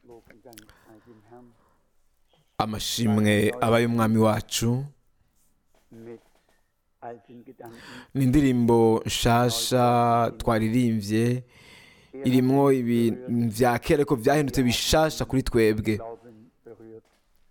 Lob und Dank sei dem Herrn amashimwe aba y'umwami wacu mit alten Gedanken. ni indirimbo nshasha twaririmbye irimwo ibintu vya kera ariko vyahindutse bishasha kuri twebwe Glauben berührt.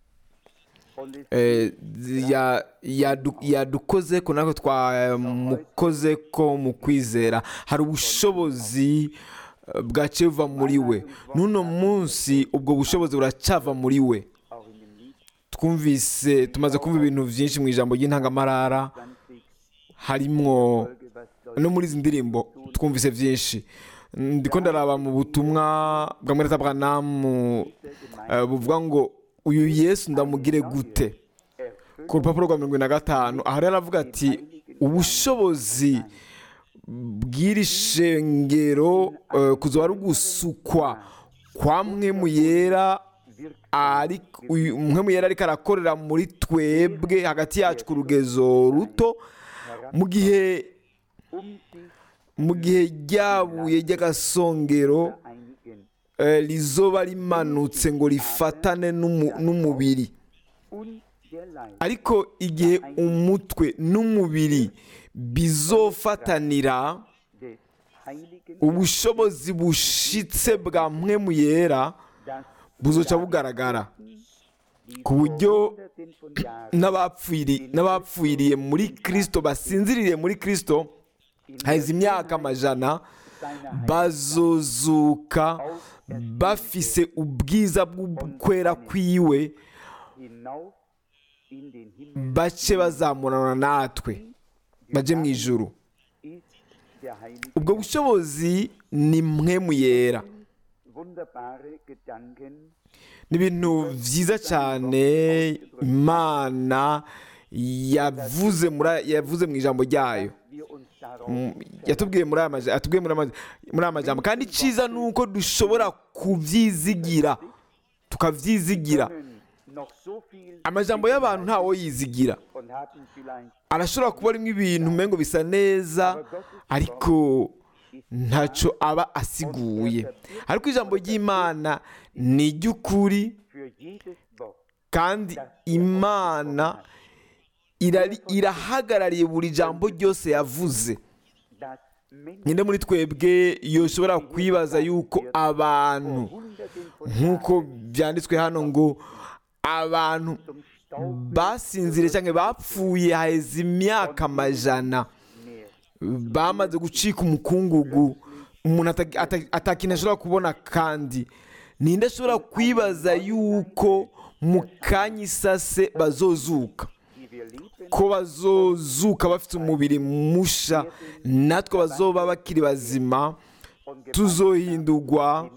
Und es Eh, ya- yadu- yadukozeko natwe twamukozeko mu kwizera hari ubushobozi eh, bwaciye buva muri we n'uno munsi ubwo bushobozi buracava muri we auch in dem Lied twumvise tumaze kumva ibintu byinshi mu ijambo ry'intangamarara 20 harimwo Folge, was soll no muri izi ndirimbo twumvise byinshi ndiko ndaraba mu butumwa bwa mureta branamu eh, buvuga ngo uyu yesu ndamugire gute erfüllt ku rupapuro rwa mirongo ine na gatanu aha rero aravuga ati ubushobozi bw'iri shengero eh, kuzoba ari ugusukwa kwa mwe mu yera ari uyu mwe mu yera ariko arakorera muri twebwe hagati yacu ku rugezo ruto mu gihe um sich mu gihe ryabuye ry'agasongero einigen eh, rizoba rimanutse ngo rifatane n'umu- n'umubiri und der Leib ariko igihe umutwe n'umubiri bizofatanira des Heiligen, ubushobozi bushitse bwa mpwemu yera das buzoca bugaragara die ku buryo Hunderten von Jahren n'abapfiri- n'abapfiriye muri kirisito basinziriye muri kirisito haheze imyaka amajana seiner bazozuka bafise ubwiza bw'ukwera kwiwe hinauf in den Himmel bace bazamurana natwe baje mu ijuru ist der Heilige. ubwo bushobozi ni mpwemu yera Wunderbare Gedanken ni ibintu byiza cyane imana yavuze muri yavuze mu ijambo ryayo wir uns darauf Mm, yatubwiye muri aya maja- yatubwiye muri aya maja- muri aya majambo kandi icyiza ni uko dushobora kubyizigira tukabyizigira können noch so viel amajambo y'abantu ntawo yizigira und haben vielleicht arashobora kuba arimo ibintu umengo bisa neza ariko ntacyo aba asiguye ariko ijambo ry'imana ni iry'ukuri für jedes Wort kandi imana irari- irahagarariye buri jambo ryose yavuze das Menschen nyine muri twebwe yoshobora kwibaza yuko abantu Hunderten von nk'uko byanditswe hano ngo abantu zum Staub basinzire cyangwa bapfuye haheze imyaka amajana mehr. bamaze gucika umukungugu umuntu ata- ata- atakintu ashobora kubona kandi ninde ashobora kwibaza yuko mu kanya isase bazozuka die wir lieben, ko bazozuka bafite umubiri musha natwe bazoba bakiri bazima tuzohindurwa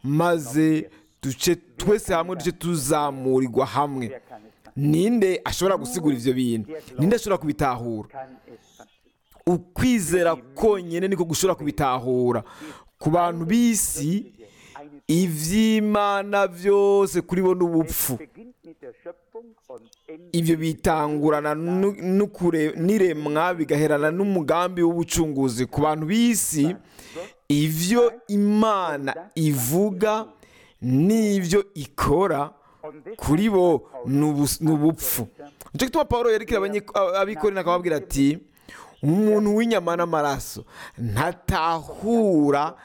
maze duce twese hamwe duce tuzamurirwa hamwe wer kann es fassen? ninde ashobora gusigura ivyo bintu ninde ashobora kubitahura Kann es fassen? ukwizera konyine niko gushobora kubitahura ku bantu b'isi Eine ivy'imana byose kuri bo n'ubupfu beginnt mit der Schöpfung und endet ibyo bitangurana nu- n'ukure- n'iremwa bigaherana n'umugambi w'ubucunguzi ku bantu b'isi ivyo imana ivuga n'ivyo ikora und deshalb kuri bo ni ubus- ni ubupfu nicyo gituma paul yerekera abanyi- abikorera akababwira ati umuntu w'inyama n'amaraso ntatahura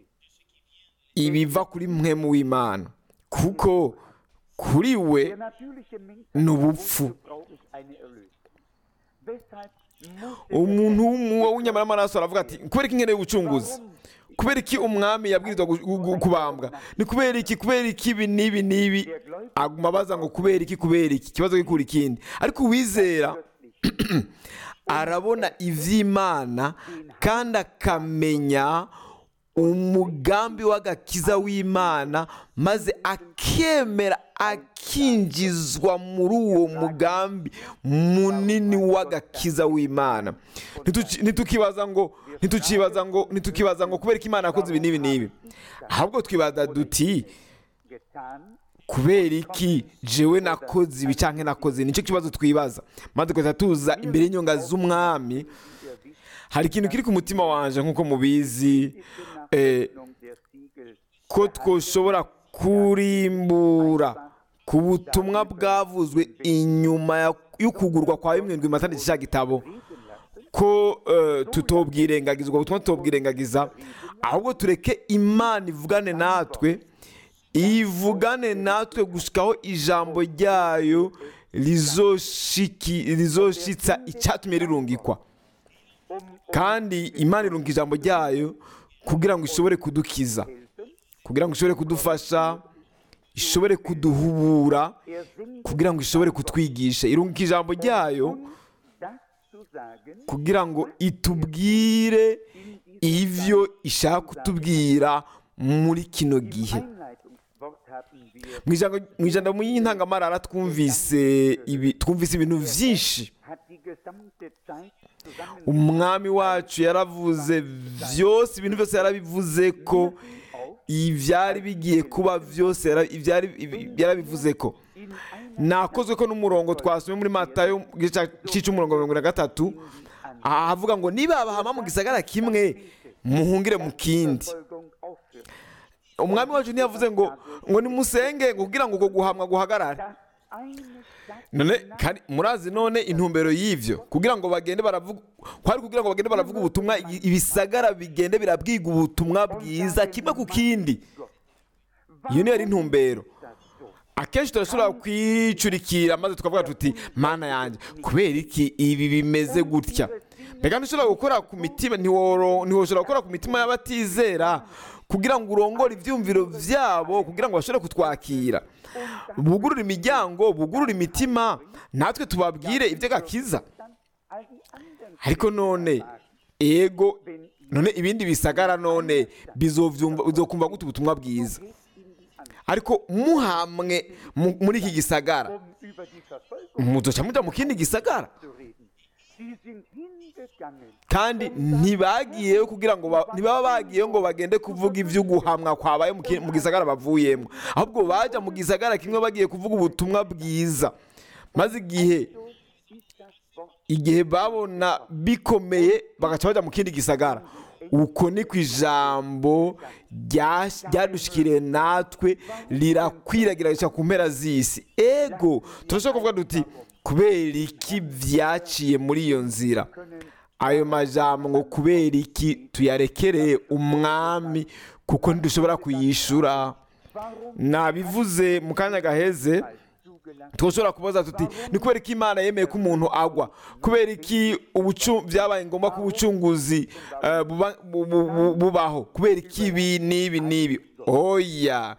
ibiva kuri mwemu w'imana kuko kuri we der natürliche Mensch ni ubupfu braucht es eine Erlösung. Weshalb musste umuntu w'umu- w'inyama n'amaraso aravuga ati kubera iki nkeneye ubucunguzi kubera iki umwami yabwirizwa gu- gu- gu- kubambwa ni kubera iki kubera iki ibi n'ibi n'ibi aguma abaza ngo kubera iki kubera iki ikibazo gikura ikindi ariko uwizera plötzlich arabona iby'imana kandi akamenya umugambi w'agakiza w'imana maze akemera akinjizwa muri uwo mugambi munini w'agakiza w'imana Ntituki- ntitukibaza ngo ntitukibaza ngo ntitukibaza ngo kubera ko imana yakoze ibi n'ibi n'ibi ahubwo twibaza duti getan, kubera iki jewe nakoze ibi cyangwa nakoze nicyo kibazo twibaza maze tugahita tuza imbere y'inyonga z'umwami hari ikintu kiri ku mutima wanje nk'uko mubizi eh, Öffnung der Siegel ko twoshobora kurimbura ku butumwa bwavuzwe inyuma ya- y'ukugurwa kwa bimwe ndwi matandatu cya gitabo reden lassen, ko eh, tutobwirengagiza ubwo butumwa tutobwirengagiza ahubwo tureke imana ivugane natwe ivugane natwe gushikaho ijambo ryayo rizoshiki- rizoshitsa icyatumye rirungikwa um kandi imana irunga ijambo ryayo kugira ngo ishobore kudukiza helfen. kugira ngo ishobore kudufasha ishobore kuduhubura Er singt kugira ngo ishobore kutwigisha irunga ijambo ryayo uns das zu sagen, kugira ngo itubwire ibyo ishaka kutubwira muri kino im gihe Einleitungswort haben wir, mu ijambo mu ijambo y'intangamarara twumvise ibi twumvise ibintu byinshi hat die gesamte Zeit zusammen umwami wacu yaravuze byose ibintu byose yarabivuze ko ibyari bigiye kuba byose yara- ibyari ibi- yarabivuze ko in einer nakozwe ko n'umurongo twasomye muri matayo igice cy'umurongo mirongo na gatatu ahavuga ngo niba bahama mu gisagara kimwe muhungire mu kindi Verfolgung aufhört. umwami wacu ntiyavuze ngo ngo nimusenge ngo kugira ngo uko guhamwa guhagarare Das eine Satz none kandi murazi none intumbero y'ivyo kugira ngo bagende baravuga kwari kugira ngo bagende baravuga ubutumwa i- ibisagara bigende birabwiga ubutumwa bwiza kimwe ku kindi iyo niyo yari intumbero das so. akenshi turashobora kwicurikira maze tukavuga tuti mana yanjye kubera iki ibi bimeze gutya mbega ntushobora gukora ku mitima ntiworo- ntiwoshobora gukora ku mitima y'abatizera kugira ngo urongore ibyumviro byabo kugira ngo bashobore kutwakira bugurure imiryango bugurure imitima natwe tubabwire iby'agakiza Dann all die anderen ariko none ego none ibindi bisagara none bizovyumva- bizokumva gute ubutumwa bwiza geht in die Angst, ariko muhamwe mu- muri iki gisagara um über die Verfolgung muzoca muja mu kindi gisagara zu reden. Sie sind hingegangen, kandi ntibagiyeyo kugira ngo ba- ntibaba bagiyeyo ngo bagende kuvuga ivy'uguhamwa kwabaye mu ki- mu gisagara bavuyemo ahubwo baja mu gisagara kimwe bagiye kuvuga ubutumwa bwiza maze igihe so ist das Wort igihe babona bikomeye bagaca baja mu kindi gisagara uko ni ku ijambo rya- ryadushikiriye natwe rirakwiragira rica ku mpera z'isi ego turashobora kuvuga duti kubera iki vyaciye muri iyo nzira ayo majambo ngo kubera iki tuyarekereye umwami kuko ntidushobora kuyishura Warum nabivuze mu kanya gaheze als zugelassen? twashobora kubaza tuti ni kubera ko imana yemeye ko umuntu agwa kubera iki ubucu byabaye ngombwa ko ubucunguzi eh, buba- bu- bu- bu- bubaho kubera iki ibi n'ibi n'ibi oya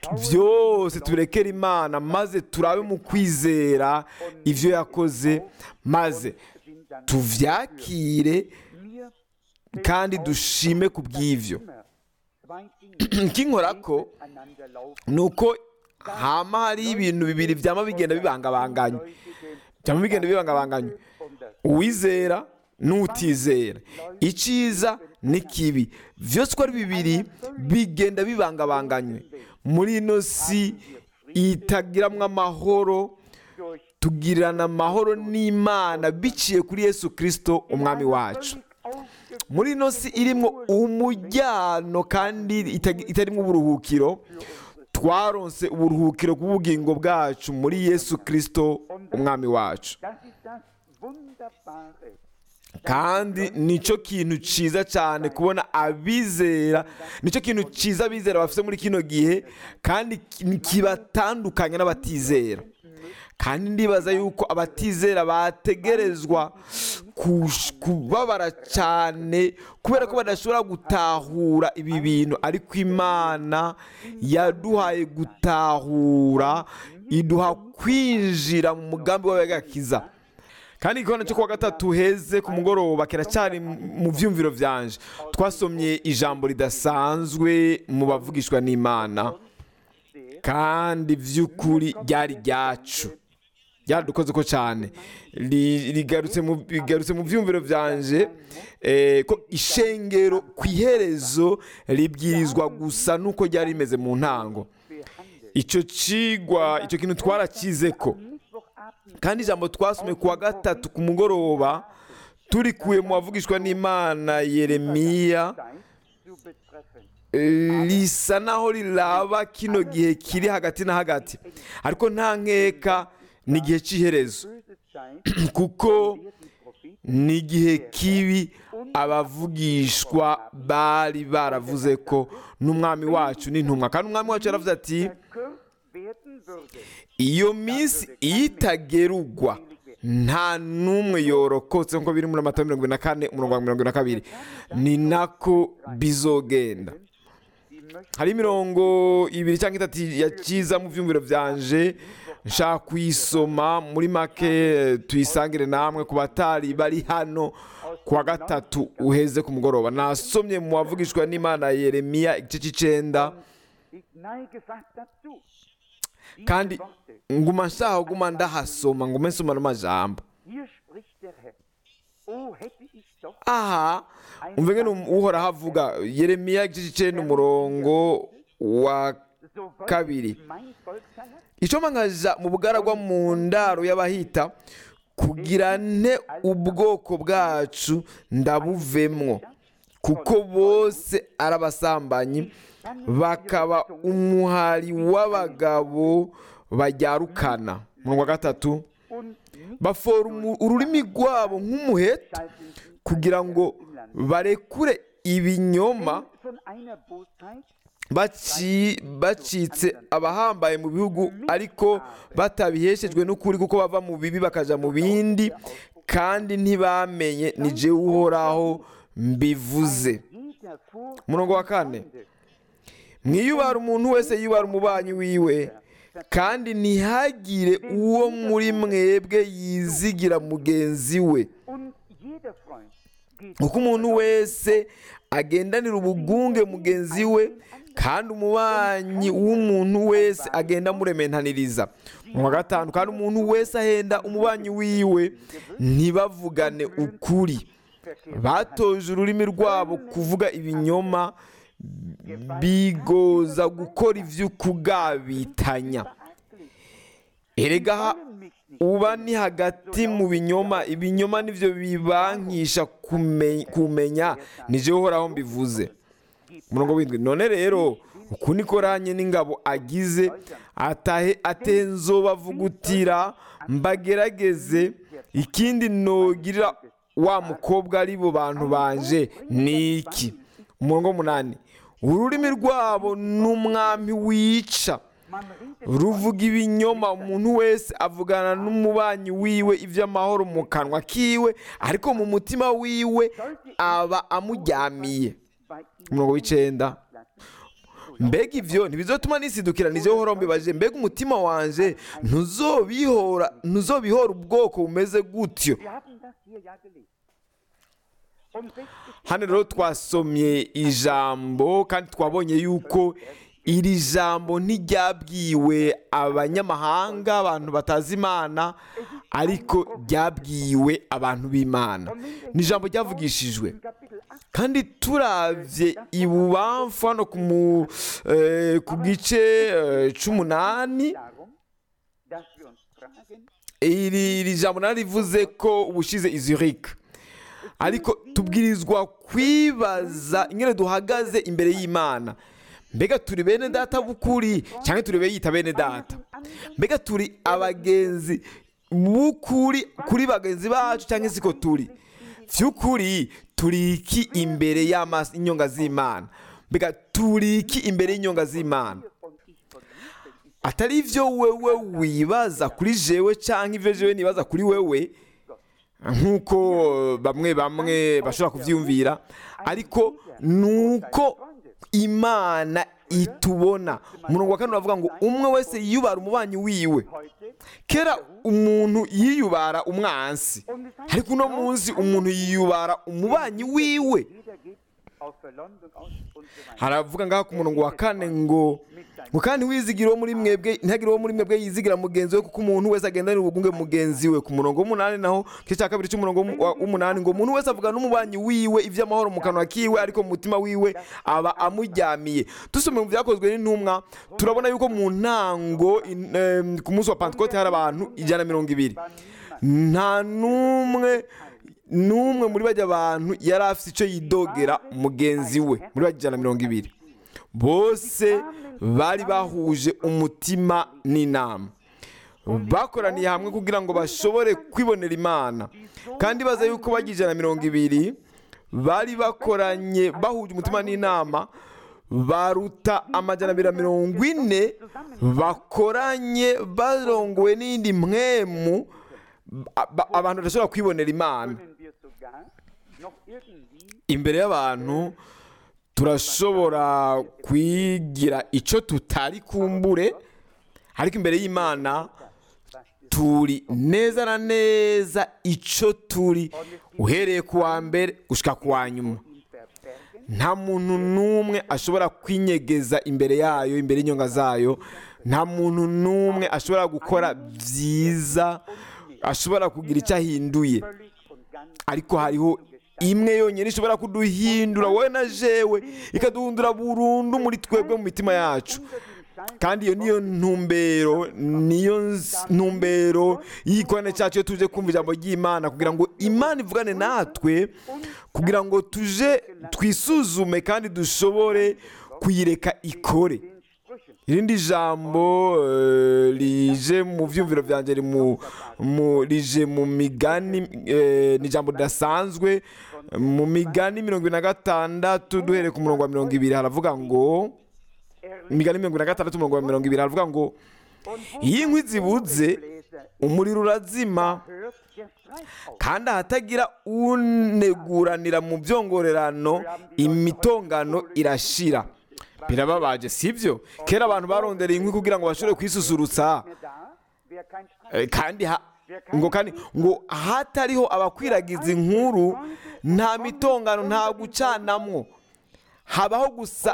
byose tubirekere imana maze turabe mu kwizera ibyo yakoze maze Sind dann tuvyakire mir kandi dushime ku bw'ivyo immer zwei Dinge nkinkorako einander laufen. ni uko hama hari ibintu bibiri byama bigenda bibangabanganywa byama bigenda bibangabanganywa Um das uwizera n'utizera icyiza n'ikibi byose uko ari bibiri bigenda bibangabanganywe muri ino si itagiramwo amahoro durch tugirana amahoro n'imana biciye kuri yesu kirisito umwami wacu aufgeführt muri ino si irimo umujyano kandi itagi- itarimo uburuhukiro twaronse uburuhukiro bw'ubugingo bwacu muri yesu kirisito umwami wacu Das ist das Wunderbare. kandi nicyo kintu cyiza cyane kubona abizera nicyo kintu cyiza abizera bafite muri kino gihe kandi ki- kibatandukanya n'abatizera kandi ndibaza yuko abatizera bategerezwa kush- kubabara cyane kubera ko badashobora gutahura ibi bintu ariko imana yaduhaye gutahura iduha kwinjira mu mugambi wawe w'agakiza kandi igikona cyo kuwa gatatu heze ku mugoroba kiracyari mu byumviro byanje twasomye ijambo ridasanzwe mu bavugishwa n'imana kandi by'ukuri ryari ryacu ryaradukoze ko cyane Ri- rigarutse mu rigarutse mu byumviro byanje eh, ko ishengero ku iherezo ribwirizwa gusa nuko ryari rimeze mu ntango icyo cigwa icyo kintu twarakize ko Mittwochabend kandi ijambo twasomye ku wa gatatu ku mugoroba turikuye mu bavugishwa n'imana yeremiya Zeit zu betreffen. eh, risa naho riraba kino gihe kiri hagati na hagati ariko nta nkeka ni igihe cy'iherezo böse Zeit kuko werden Propheten ni igihe kibi abavugishwa bari baravuze ko n'umwami wacu n'intumwa kandi umwami wacu yaravuze ati verkürzt werden würde. iyo minsi iyo itagerugwa nta n'umwe yorokotse nk'uko biri muri amata mirongo ine na kane umurongo wa mirongo ine na kabiri ni nako bizogenda Sie möchten hari imirongo ibiri cyangwa itatu yakiza mu byumviro byanje nshaka kuyisoma muri make tuyisangire namwe ku batari bari hano ku wa gatatu uheze ku mugoroba nasomye mu wavugishwa n'imana yeremiya igice cy'icyenda ich neige fast dazu. Diese kandi Worte, nguma nshaka guma ndahasoma ngume nsoma n'amajambo hier spricht der Herr. Oh, hätte ich doch aha umve ngene uhoraho avuga yeremiya igice cy'icyenda umurongo wa so wollte kabiri. ich mein Volk verlassen. icyo nkaja mu bugaragwa mu ndaro y'abahita kugira nte ubwoko bwacu ndabuvemwo kuko bose ari abasambanyi bakaba umuhari w'abagabo bajyarukana umurongo wa gatatu Und nicht bafora umu- ururimi rwabo nk'umuheto halten sie kugira ngo im Land. barekure ibinyoma Von einer Bosheit baci- bacitse abahambaye mu bihugu ariko batabiheshejwe n'ukuri kuko bava mu bibi bakaja mu bindi kandi ntibamenye ni jewe uhoraho mbivuze jeder vor Umurongo wa kane. Freunde. mwiyubara umuntu wese yubara umubanyi wiwe kandi ntihagire uwo muri mwebwe yizigira mugenzi we Und jeder Freund geht kuko umuntu wese agendanira ubugunge mugenzi we kandi umubanyi w'umuntu wese agenda amurementaniriza mu wa gatanu kandi umuntu wese ahenda umubanyi wiwe ntibavugane ukuri batoje ururimi rwabo kuvuga ibinyoma bigoza gukora iby'ukugabitanya erega ha- uba ni hagati mu binyoma ibinyoma nibyo bibankisha kume- kumenya nije uhoraho mbivuze umurongo w'indwi none rero uku niko ranye n'ingabo agize atahe atenzo bavugutira mbagerageze ikindi nogirira wa mukobwa ari bo bantu banje ni iki umurongo w'umunani ururimi rwabo n'umwami wica Man redet ruvuga ibinyoma umuntu wese avugana n'umubanyi wiwe iby'amahoro mu kanwa kiwe ariko mu mutima wiwe aba amuryamiye bei umurongo w'icyenda lassen. mbega ibyo ntibizotuma nisidukira nizo uhoraho mbibaje mbega umutima wanje ntuzobihora ntuzobihora ubwoko bumeze gutyo Wir haben das hier ja gelesen. Und 60 hano rero twasomye ijambo kandi twabonye yuko iri jambo ntiryabwiwe abanyamahanga abantu batazi imana ariko ryabwiwe abantu b'imana ni ijambo ryavugishijwe Kapitel 8 kandi turavye ibubamfu hano ku mu- eh, ku gice eh, c'umunani darum, dass wir uns fragen, iri iri jambo narivuze ko ubushize i Zurich ariko tubwirizwa kwibaza ingene duhagaze imbere y'imana mbega turi bene data b'ukuri cyangwa turi beyita bene data mbega turi abagenzi b'ukuri kuri bagenzi bacu cyangwa siko turi by'ukuri turi iki imbere y'amaso inyonga z'imana mbega turi iki imbere y'inyonga z'imana und ich von mir, wenn ich atari ibyo wewe wibaza kuri jewe cyangwa ibyo jewe nibaza kuri wewe nk'uko bamwe bamwe bashobora kubyiyumvira ariko ni uko imana itubona umurongo wa kane uravuga ngo umwe wese yiyubara umubanyi wiwe heute kera umuntu yiyubara umwansi ariko uno munsi umuntu yiyubara umubanyi wiwe jeder geht auf Verleumdung aus und so weiter. haravuga ngaho ku murongo wa kane ngo ngo kandi wizigira uwo muri mwebwe ntihagire uwo muri mwebwe yizigira mugenzi we kuko umuntu wese agendanira ubugunge mugenzi we ku murongo w'umunani naho igice cya kabiri cy'umurongo w'umu- wa- w'umunani ngo umuntu wese avuga n'umubanyi wiwe iby'amahoro mu kanwa kiwe ariko mu mutima wiwe aba amuryamiye dusomeye mu byakozwe n'intumwa turabona yuko mu ntango in- em, ku munsi wa pantekote hari abantu ijana na mirongo ibiri nta n'umwe n'umwe muri bajya abantu yari afite icyo yidogera mugenzi we muri bajya ijana na mirongo ibiri bose bari bahuje umutima n'inama bakoraniye hamwe kugira ngo bashobore kwibonera imana kandi baza yuko bagiye ijana na mirongo ibiri bari bakoranye bahuje umutima n'inama baruta amajana abiri na mirongo ine bakoranye barongowe n'indi mwemu ba- ba- abantu badashobora kwibonera imana können wir sogar noch irgendwie imbere y'abantu turashobora kwigira icyo tutari kumbure ariko imbere y'imana turi neza na neza icyo turi uhereye ku wa mbere gushyika ku wa nyuma ihn verbergen, nta muntu n'umwe ashobora kwinyegeza imbere yayo imbere y'inyonga zayo nta muntu n'umwe ashobora gukora byiza ashobora kugira icyo ahinduye völlig und ganz ariko hariho imwe yonyine ishobora kuduhindura wowe na jewe ikaduhindura burundu muri twebwe mu mitima yacu unter dem Schein kandi iyo niyo ntumbero niyo nz- ntumbero y'igikorane cyacu iyo tuje kumva ijambo ry'imana kugira ngo imana ivugane natwe kugira ngo tuje twisuzume kandi dushobore kuyireka ikore den Sprüchen. irindi jambo eh, rije mu byumviro byanjye ri mu- mu- rije mu migani eh, ni ijambo ridasanzwe mu migani mirongo ibiri na gatandatu duhereye ku murongo wa mirongo ibiri haravuga ngo Er imigani mirongo ibiri na gatandatu umurongo wa mirongo ibiri haravuga ngo und wo iyo inkwi zibuze Bläser umuriro urazima hört der Streit auf. kandi ahatagira uneguranira mu byongorerano imitongano irashira birababaje sibyo kera abantu barondereye inkwi kugira ngo bashobore kwisusurutsa Mehr da, wer kein Streit Eh, kandi ha- ngo kandi ngo hatariho abakwiragiza inkuru nta mitongano nta gucanamwo habaho gusa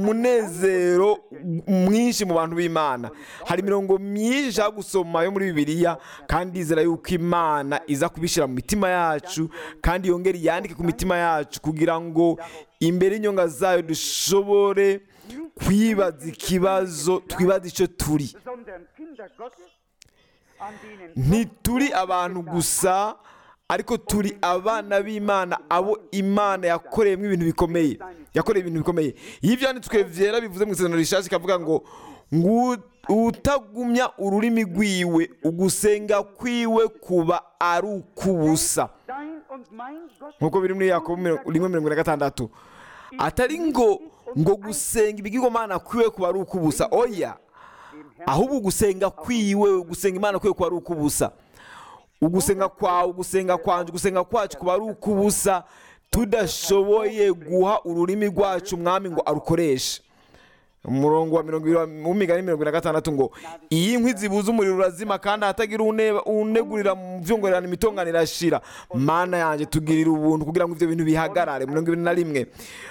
umunezero mwinshi mu bantu b'imana hari imirongo myinshi nshaka gusoma yo muri bibiliya kandi izera yuko imana iza kubishyira mu mitima yacu kandi yongere yandike ku mitima yacu kugira ngo imbere y'inyonga zayo dushobore kwibaza ikibazo twibaza icyo turi sondern Kinder Gottes, an denen ntituri abantu gusa ariko turi abana b'imana abo imana yakoreyemo ibintu bikomeye yakoreye ibintu bikomeye iyo ibyanditswe byera bivuze mu isezerano rishaje ikavuga ngo ngo utagumya ururimi rwiwe ugusenga kwiwe kuba ari ukubusa dein und mein Gott nk'uko biri muri yakobo mirongo- rimwe mirongo ine na gatandatu atari ngo ngo gusenga ibigirwamana kwiwe kuba ari ukubusa oya ahubwo gusenga kwiwe gusenga imana kwiwe kuba ari ukubusa ugusenga kwawe ugusenga kwanje ugusenga kwacu kuba ari ukubusa tudashoboye guha ururimi rwacu umwami ngo arukoreshe umurongo wa mirongo ibiri w'imigani mirongo ine na gatandatu ngo iyi nkwi zibuze umuriro urazima kandi ahatagira une- unegurira mu byongorerano imitongano irashira mana yanjye tugirira ubuntu kugira ngo ibyo bintu bihagarare mirongo ibiri na rimwe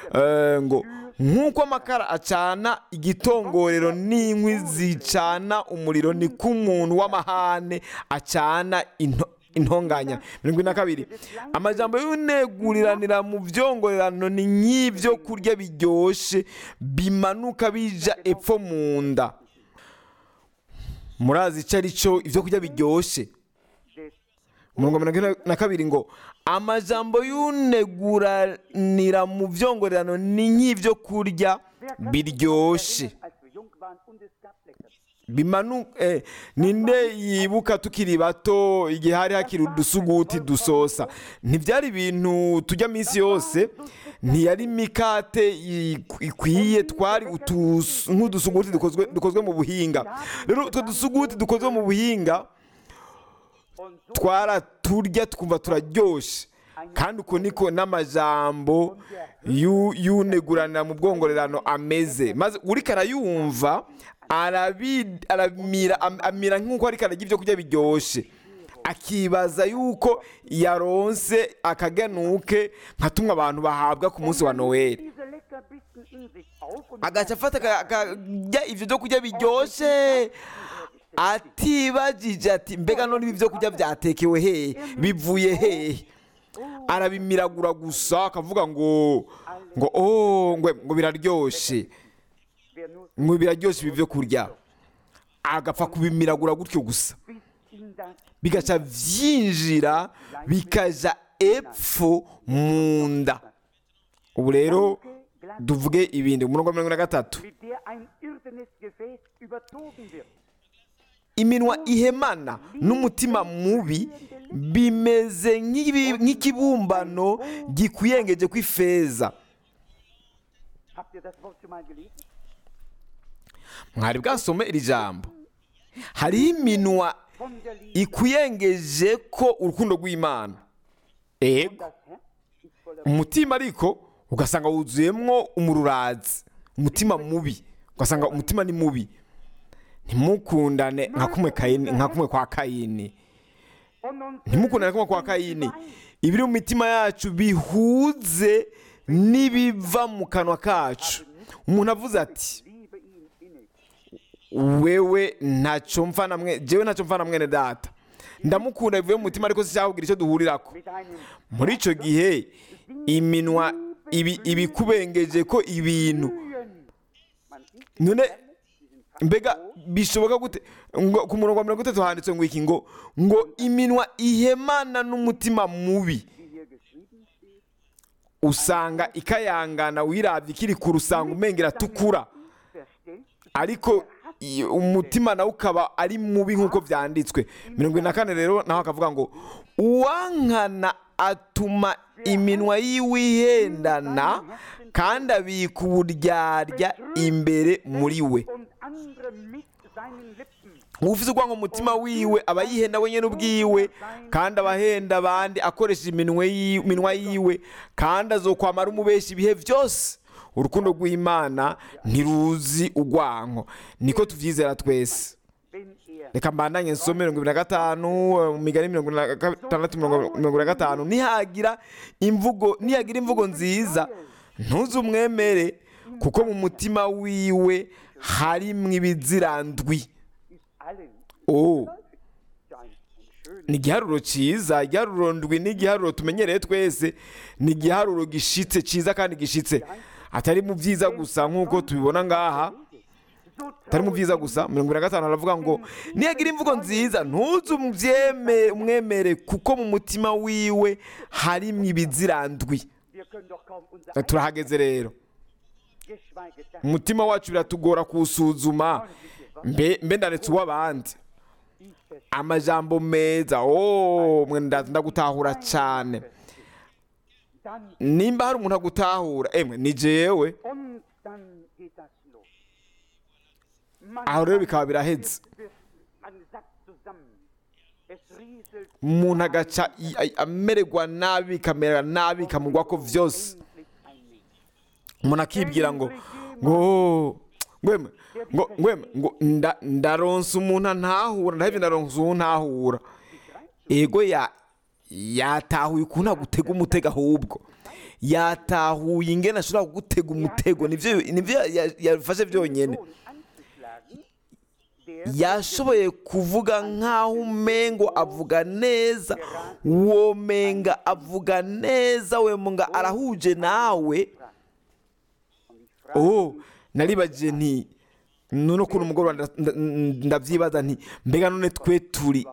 Eh, ngo nk'uko amakara acana igitongorero n'inkwi zicana umuriro ni ko umuntu w'amahane acana into- intonganya mirongo ine na kabiri amajambo y'uneguriranira mu byongorerano ni nk'ibyo kurya biryoshye bimanuka bija epfo mu nda murazi icyo ari cyo ibyo kurya biryoshye des umurongo wa mirongo ine na kabiri ngo amajambo y'uneguranira mu byongorerano ni nk'ibyo kurya biryoshye als wir jung waren und es gab lecker. bimanu eh, ninde yibuka tukiri bato igihe hari hakiri udusuguti dusosa ntibyari ibintu tujya minsi yose ntiyari imikate i- ikwiye twari utus- nk'udusuguti dukozwe, dukozwe mu buhinga rero utwo dusuguti dukozwe mu buhinga Und so twaraturya twumva turaryoshye kandi uko niko n'amajambo yu- y'uneguranira mu bwongorerano ameze maze uriko arayumva arabi- aramira am- amira nk'uko ariko ararya ibyo kurya biryoshye akibaza yuko yaronse akaganuke nka tumwe abantu bahabwa ku munsi wa noweli diese Leckerbissen in sich auf und agaca afata aka- akarya ibyo byo kurya biryoshye atibagije ati mbega none ibi byo kurya byatekewe hehe bivuye hehe arabimiragura gusa akavuga ngo ngo oh ngo ngo biraryoshye wer nur ngo biraryoshye ibi byo kurya agapfa kubimiragura gutyo gusa bis in das bigaca byinjira bikaja epfo mu nda ubu rero Glas, tuvuge ibindi umurongo wa mirongo na gatatu mit der ein irdenes Gefäß überzogen wird. iminwa ihemana n'umutima mubi bimeze nk'ibi- nk'ikibumbano gikwiyengeje kw'ifeza Habt ihr das Wort schon mal gelesen? mwari bwasome iri jambo hariho iminwa Von der Liebe. ikwiyengeje ko urukundo rw'imana ego Das Herz ist voller umutima ariko ugasanga wuzuyemwo umururazi umutima mubi ugasanga umutima ni mubi ntimukundane nka kumwe Kayini- nka kumwe kwa kayini Und uns ntimukundane kumwe kwa kayini ibiri mu mitima yacu bihuze n'ibiva mu kanwa kacu umuntu avuze ati liebe ihn innig. wewe ntacyo mfa na mwe jewe ntacyo mfa na mwene data ndamukunda bivuye mu mutima ariko sicyakubwira icyo duhurirako Mit einem muri icyo gihe iminwa ibi ibikubengeje ko ibintu Mühen. Man sieht none mbega bishoboka gute ngo ku murongo wa mirongo itatu handitse ngo iki ngo ngo iminwa ihemana n'umutima mubi wie hier geschrieben steht. usanga ikayangana wirabye ikiri ku rusanga umengera atukura Verstellt ariko i- umutima nawe ukaba ari mubi nk'uko byanditswe mirongo ine na kane rero naho akavuga ngo uwankana atuma iminwa yiwe ihendana kandi abika uburyarya imbere muri we und andere mit seinen Lippen. ufite urwango mu mutima wiwe aba yihenda wenyine ubwiwe kandi aba ahenda abandi akoresheje iminwe yi- iminwa yiwe kandi azokwamara umubeshi ibihe byose urukundo rw'imana ntiruzi urwanko niko tubyizera twese Wenn er reka mbandanye nsome mirongo ibiri na gatanu eh, mu migani mirongo ine na gatandatu mirongo mirongo ibiri na gatanu nihagira imvugo nihagira imvugo nziza ntuze umwemere kuko mu mutima wiwe harimwo ibizirandwi ist allen oh ja ein, ein schönes ni igiharuro cyiza igiharuro ndwi ni igiharuro tumenyereye twese ni igiharuro gishitse cyiza kandi gishitse atari mu byiza gusa nk'uko tubibona ngaha so atari mu byiza gusa mirongo ibiri na gatanu haravuga ngo niyagira imvugo nziza ntuze umubyeme- umwemere kuko mu mutima wiwe harimo ibizirandwi wir können doch kaum unser turahageze rero geschweige das umutima wacu biratugora kuwusuzuma mbe mbe ndaretse uw'abandi ich verstehe. amajambo meza oh mwe ndaza ndagutahura cyane Dann nimba hari umuntu agutahura emwe ni jewe und dann geht das los. Man, aho rero bikaba biraheze wird, man sackt zusammen. Es rieselt umuntu agaca i- a- amererwa nabi bikamera nabi bikamugwa ko vyose endlich ein Mensch. umuntu akibwira ngo ngo ngweme ngo ngweme ngo nda- ndaronsa umuntu antahura ndahevye ndaronsa uwo ntahura ego ya yatahuye ukuntu agutega umutego ahubwo yatahuye ingene ashobora kugutega umutego nivyo nivyo ya- yafashe vyonyene Sohn anzuschlagen, der yashoboye kuvuga nk'aho umengo avuga neza uwo menga avuga neza we munga arahuje nawe und ich frage oh naribagiye nti none ukuntu umugoroba nda- nda- ndavyibaza nti mbega none twe turi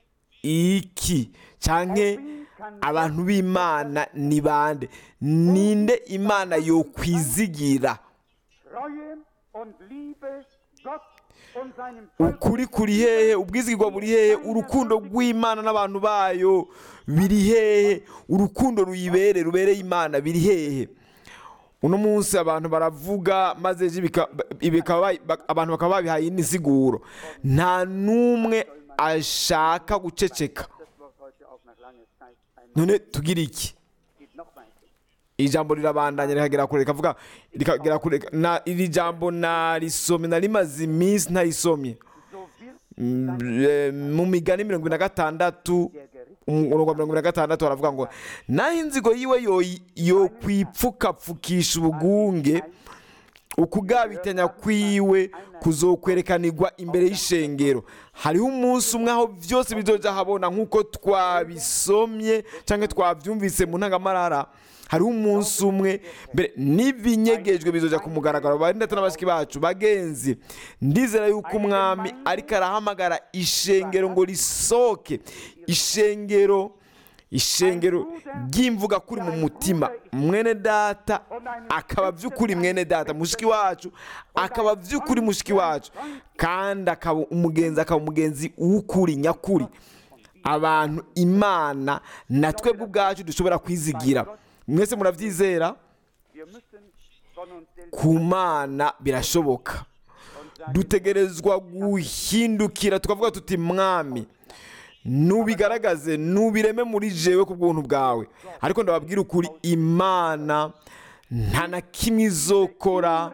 iki canke abantu b'imana ni bande ninde imana yokwizigira Treue und Liebe Gott und seinem Volk ukuri kuri hehe ubwizigirwa buri hehe urukundo rw'imana n'abantu bayo biri hehe urukundo ruyibere rubereye imana biri hehe uno munsi abantu baravuga maze ejo bika- bikaba bayi- bak- abantu bakaba babihaye inisiguro nta n'umwe ashaka guceceka das Wort heute auch nach langer Zeit einmal none tugira iki geht noch weiter. ijambo rirabandanya rikagera kure rikavuga rikagera kure na iri jambo narisomye narimaze iminsi ntarisomye So wird Mm, eh, mu migani mirongo ine na gatandatu der Gericht umurongo wa mirongo ine na gatandatu baravuga ngo naho inzigo yiwe yo- yokwipfukapfukisha ubugunge ukugabitanya kwiwe kuzokwerekanirwa imbere y'ishengero hariho umunsi umwe aho byose bizoja habona nk'uko twabisomye cyangwa twabyumvise mu ntangamarara hariho umunsi umwe mbere n'ibinyegejwe bizoja ku mugaragaro bari ndetse n'abashiki bacu bagenzi ndizera yuko umwami ariko arahamagara ishengero ngo risohoke ishengero ishengero ry'imvuga kuri mu mutima mwene data akaba by'ukuri mwene data mushiki wacu akaba by'ukuri mushiki wacu kandi akaba umugenzi akaba umugenzi w'ukuri nyakuri abantu imana na twebwe ubwacu dushobora kwizigira mwese murabyizera Wir müssen von uns selbst ku mana birashoboka dutegerezwa guhindukira tukavuga tuti mwami nubigaragaze nubireme muri jewe ku bw'ubuntu bwawe ariko ndababwira ukuri imana nta na kimwe izokora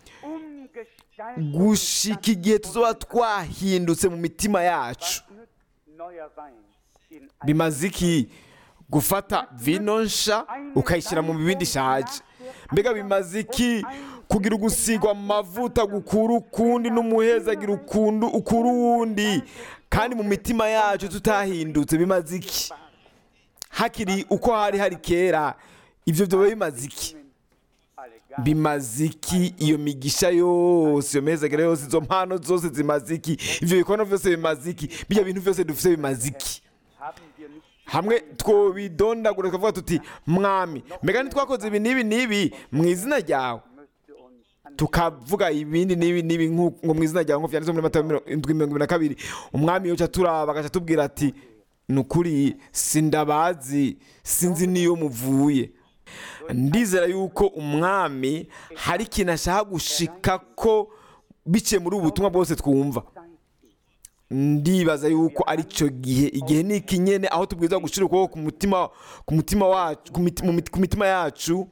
umgestaltet gushika igihe tuzoba twahindutse mu mitima yacu nützt neuer Wein in bimaze iki gufata vino nsha ukayishyira mu bibindi ishaje mbega bimaze iki kugira ugusigwa amavuta gukura ukundi n'umuhezagira ukundu ukura uwundi kandi mu mitima yacu tutahindutse bimaze iki hakiri uko hari hari kera ibyo byoba bimaze iki alle Gaben bimaze iki iyo migisha yose iyo mezagere yose izo mpano zose zimaze iki ibyo bikorwa byose bimaze iki bijya bintu byose dufite bimaze iki haben wir nicht hamwe twobidondagura tukavuga tuti mwami mbega ntitwakoze ibi n'ibi n'ibi mu izina ryawe müsste uns an tukavuga ibindi n'ibi n'ibi nk'uko- ngo mu izina ryawe nk'uko byanditse muri matayo mirongo indwi mirongo ibiri na kabiri umwami yoca turaba agaca atubwira ati ni ukuri sindabazi sinzi n'iyo muvuye ndizera yuko umwami hari ikintu ashaka gushika ko biciye muri ubu butumwa bwose twumva Zeit ist. ndibaza yuko ari cyo gihe igihe ni iki nyene aho tubwirizwa gushyira ukuboko ku mutima ku mutima wacu ku miti- mu miti- ku mitima yacu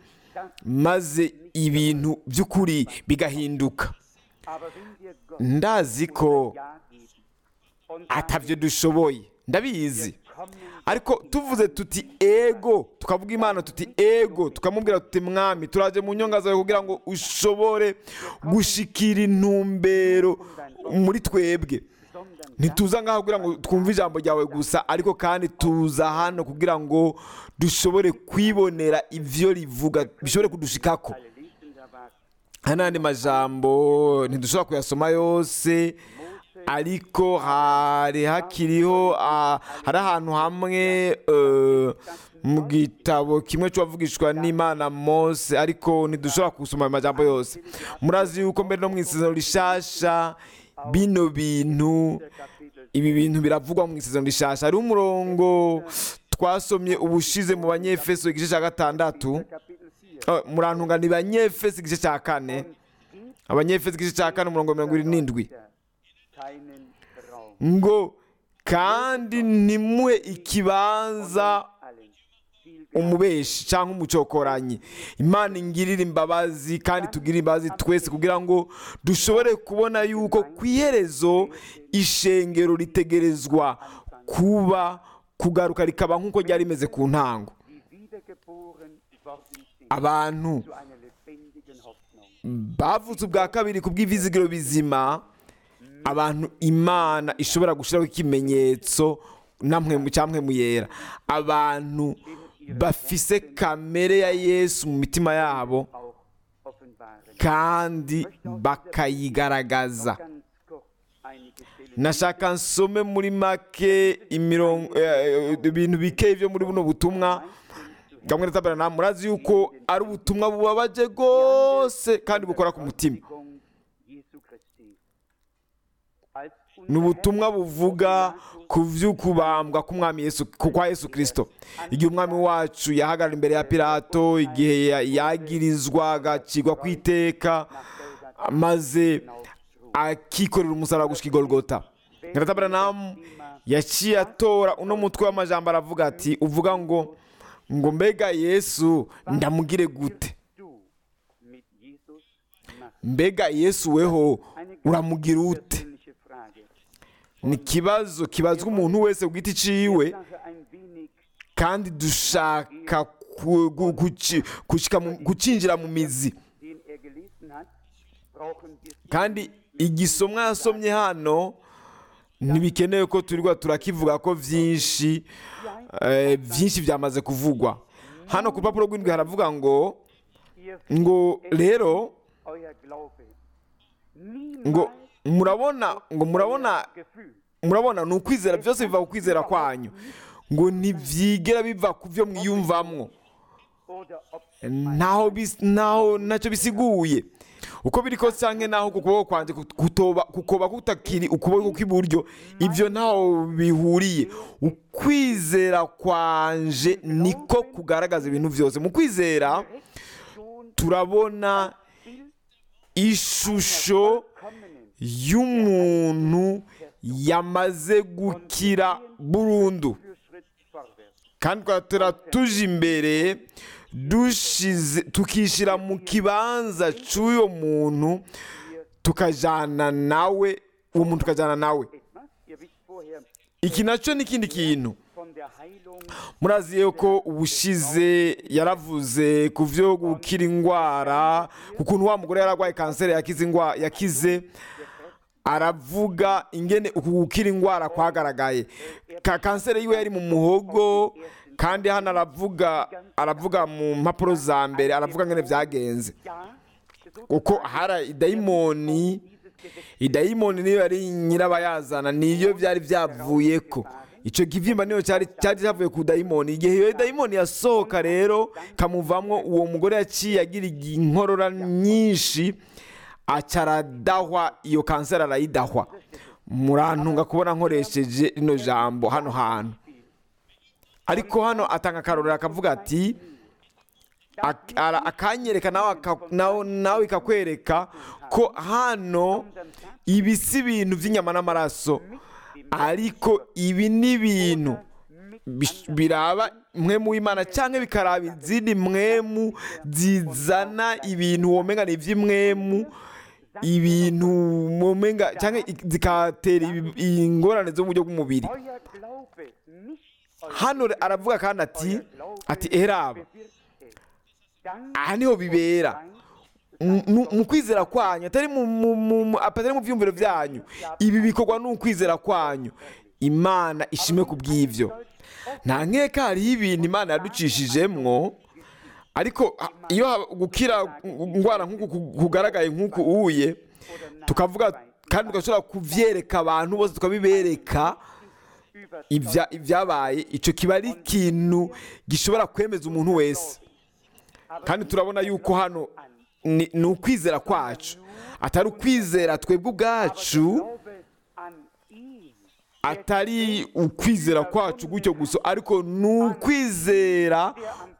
maze ibintu by'ukuri bigahinduka Aber wenn wir Gott ndazi ko Ja geben und atavyo dushoboye ndabizi kommen ariko tuvuze tuti ego tukavuga imana tuti ego tukamubwira tuti mwami turaje mu nyonga zawe kugira ngo ushobore gushikira intumbero muri twebwe sondern ntituza ngaho kugira ngo twumve ijambo ryawe gusa ariko kandi tuza hano kugira ngo dushobore kwibonera ibyo rivuga bishobore kudushikako alle lesen da was aya n'andi majambo ntidushobora kuyasoma yose ariko hari hakiriho ah, hari ahantu hamwe eh, mu gitabo kimwe cy'uwavugishwa n'imana mose ariko ntidushobora gusoma ayo majambo yose murazi yuko mbere no mu isezerano rishasha bino bintu Kapitel ibi bintu biravugwa mu isezerano rishasha hariho umurongo twasomye ubushize mu banyefeso igice cya gatandatu Kapitel 4 Oh, murantunga ni banyefeso igice cya kane abanyefeso igice cya kane umurongo wa mirongo irindwi n'indwi keinen Raum ngo kandi ntimuhe ikibanza allen viel umubeshi cyangwa umucokoranyi imana ingirire imbabazi kandi tugire imbabazi twese kugira ngo dushobore kubona yuko ku iherezo ishengero ritegerezwa kuba kugaruka rikaba nk'uko ryari rimeze ku ntango die wiedergeboren worden sind abantu zu einer lebendigen Hoffnung. bavutse ubwa kabiri ku bw'ivizigiro bizima abantu imana ishobora gushyiraho ikimenyetso namwe mu cyamwe mu yera abantu bafise kamere ya yesu mu mitima yabo Auch offenbaren. kandi bakayigaragaza Ganz kurz einige Stellen. nashaka nsome muri make imirongo eh, eh, ibintu bike byo muri buno butumwa kamwe na murazi yuko ari ubutumwa bubabaje rwose kandi bukora ku mutima Kreuzigung Jesu Christi. Als ni unser ubutumwa buvuga ku by'ukubambwa k'umwami Yesu ku kwa Yesu Kristo igihe umwami wacu yahagarara imbere ya Pilato igihe ya- yagirizwa agacirwa ku iteka maze akikorera umusaraba gushika i Golgota Ngaratabranam yaciye atora uno mutwe w'amajambo aravuga ati uvuga ngo ngo mbega Yesu ndamugire gute du mit Jesus machst. mbega Yesu weho Eine uramugira ute persönliche Frage. ni ikibazo kibazwa umuntu wese ku giti ciwe Sache ein wenig kandi dushaka ku- gu- guci- gushika mu- gucinjira mu mizi den er gelesen hat, brauchen wir kandi igisomwa yasomye hano ntibikenewe ko turirwa turakivuga ko byinshi eh, byinshi byamaze kuvugwa hano ku rupapuro rw'indwi haravuga ngo ihr ngo rero euer Glaube. ngo Niemals murabona ngo murabona Gefühl. murabona ni ukwizera byose biva ku kwizera kwanyu ngo ntibyigera biva ku byo mwiyumvamwo oder ob ntaho bis- ntaho ntacyo bisiguye uko biri kose cyangwa naho ku kuboko kwanjye kutoba kukoba kutakiri ukuboko kw'iburyo ibyo ntaho bihuriye ukwizera kwanje niko kugaragaza ibintu byose mu kwizera schon turabona ishusho kommenen y'umuntu yamaze gukira burundu für Schritt vorwärts. kandi twatera tuje imbere dushize tukishyira mu kibanza cy'uyo muntu tukajyana nawe uwo muntu tukajyana nawe Etwas, ihr wisst vorher iki nacyo ni ikindi kintu von der Heilung murazi yuko ubushize yaravuze ku byo gukira indwara ku kuntu wa mugore yararwaye kanseri yakize indwa- yakize aravuga ingene uku gukira indwara kwagaragaye ka kanseri yiwe yari mu muhogo kandi hano aravuga aravuga mu mpapuro za mbere aravuga ngene byagenze ja, so kuko hari idayimoni idayimoni niyo yari nyirabayazana niyo byari byavuye ko icyo kibyimba niyo cyari cyari cyavuye ku dayimoni igihe iyo dayimoni yasohoka rero kamuvamwo uwo mugore yaciye agira inkorora nyinshi aca aradahwa iyo kanseri arayidahwa murantunga kubona nkoresheje rino jambo hano hantu ariko hano atanga akarorero akavuga ati ak- ara- akanyereka nawe aka- nawe- nawe ikakwereka ko hano ibi si ibintu by'inyama n'amaraso ariko ibi ni ibintu bish- biraba mwemu w'imana cyangwa bikaraba izindi mwemu zizana ibintu womenga ni iby'imwemu ibintu womenga cyangwa i- zikatera ibi- ingorane zo mu buryo bw'umubiri euer Glaube nicht euer hano aravuga kandi ati Glaube ati eraba bewirkt es. Dann aha niho bibera mu- mu mu kwizera kwanyu atari mu mu- mu- mu- atari mu byumviro byanyu ibi bikorwa n'ukwizera kwanyu imana ishimwe ku bw'ibyo nta nkeka hariho ibintu imana yaducishijemwo ariko ha- iyo ha- gukira indwara nk'uku ku- kugaragaye nk'uku uye tukavuga kandi tugashobora kubyereka abantu bose tukabibereka über ibya- ibyabaye icyo kiba ari ikintu gishobora kwemeza umuntu wese kandi turabona yuko hano ni ni ukwizera kwacu atari ukwizera twebwe ubwacu Glaube an ihn. atari ukwizera kwacu gutyo gusa ariko ni ukwizera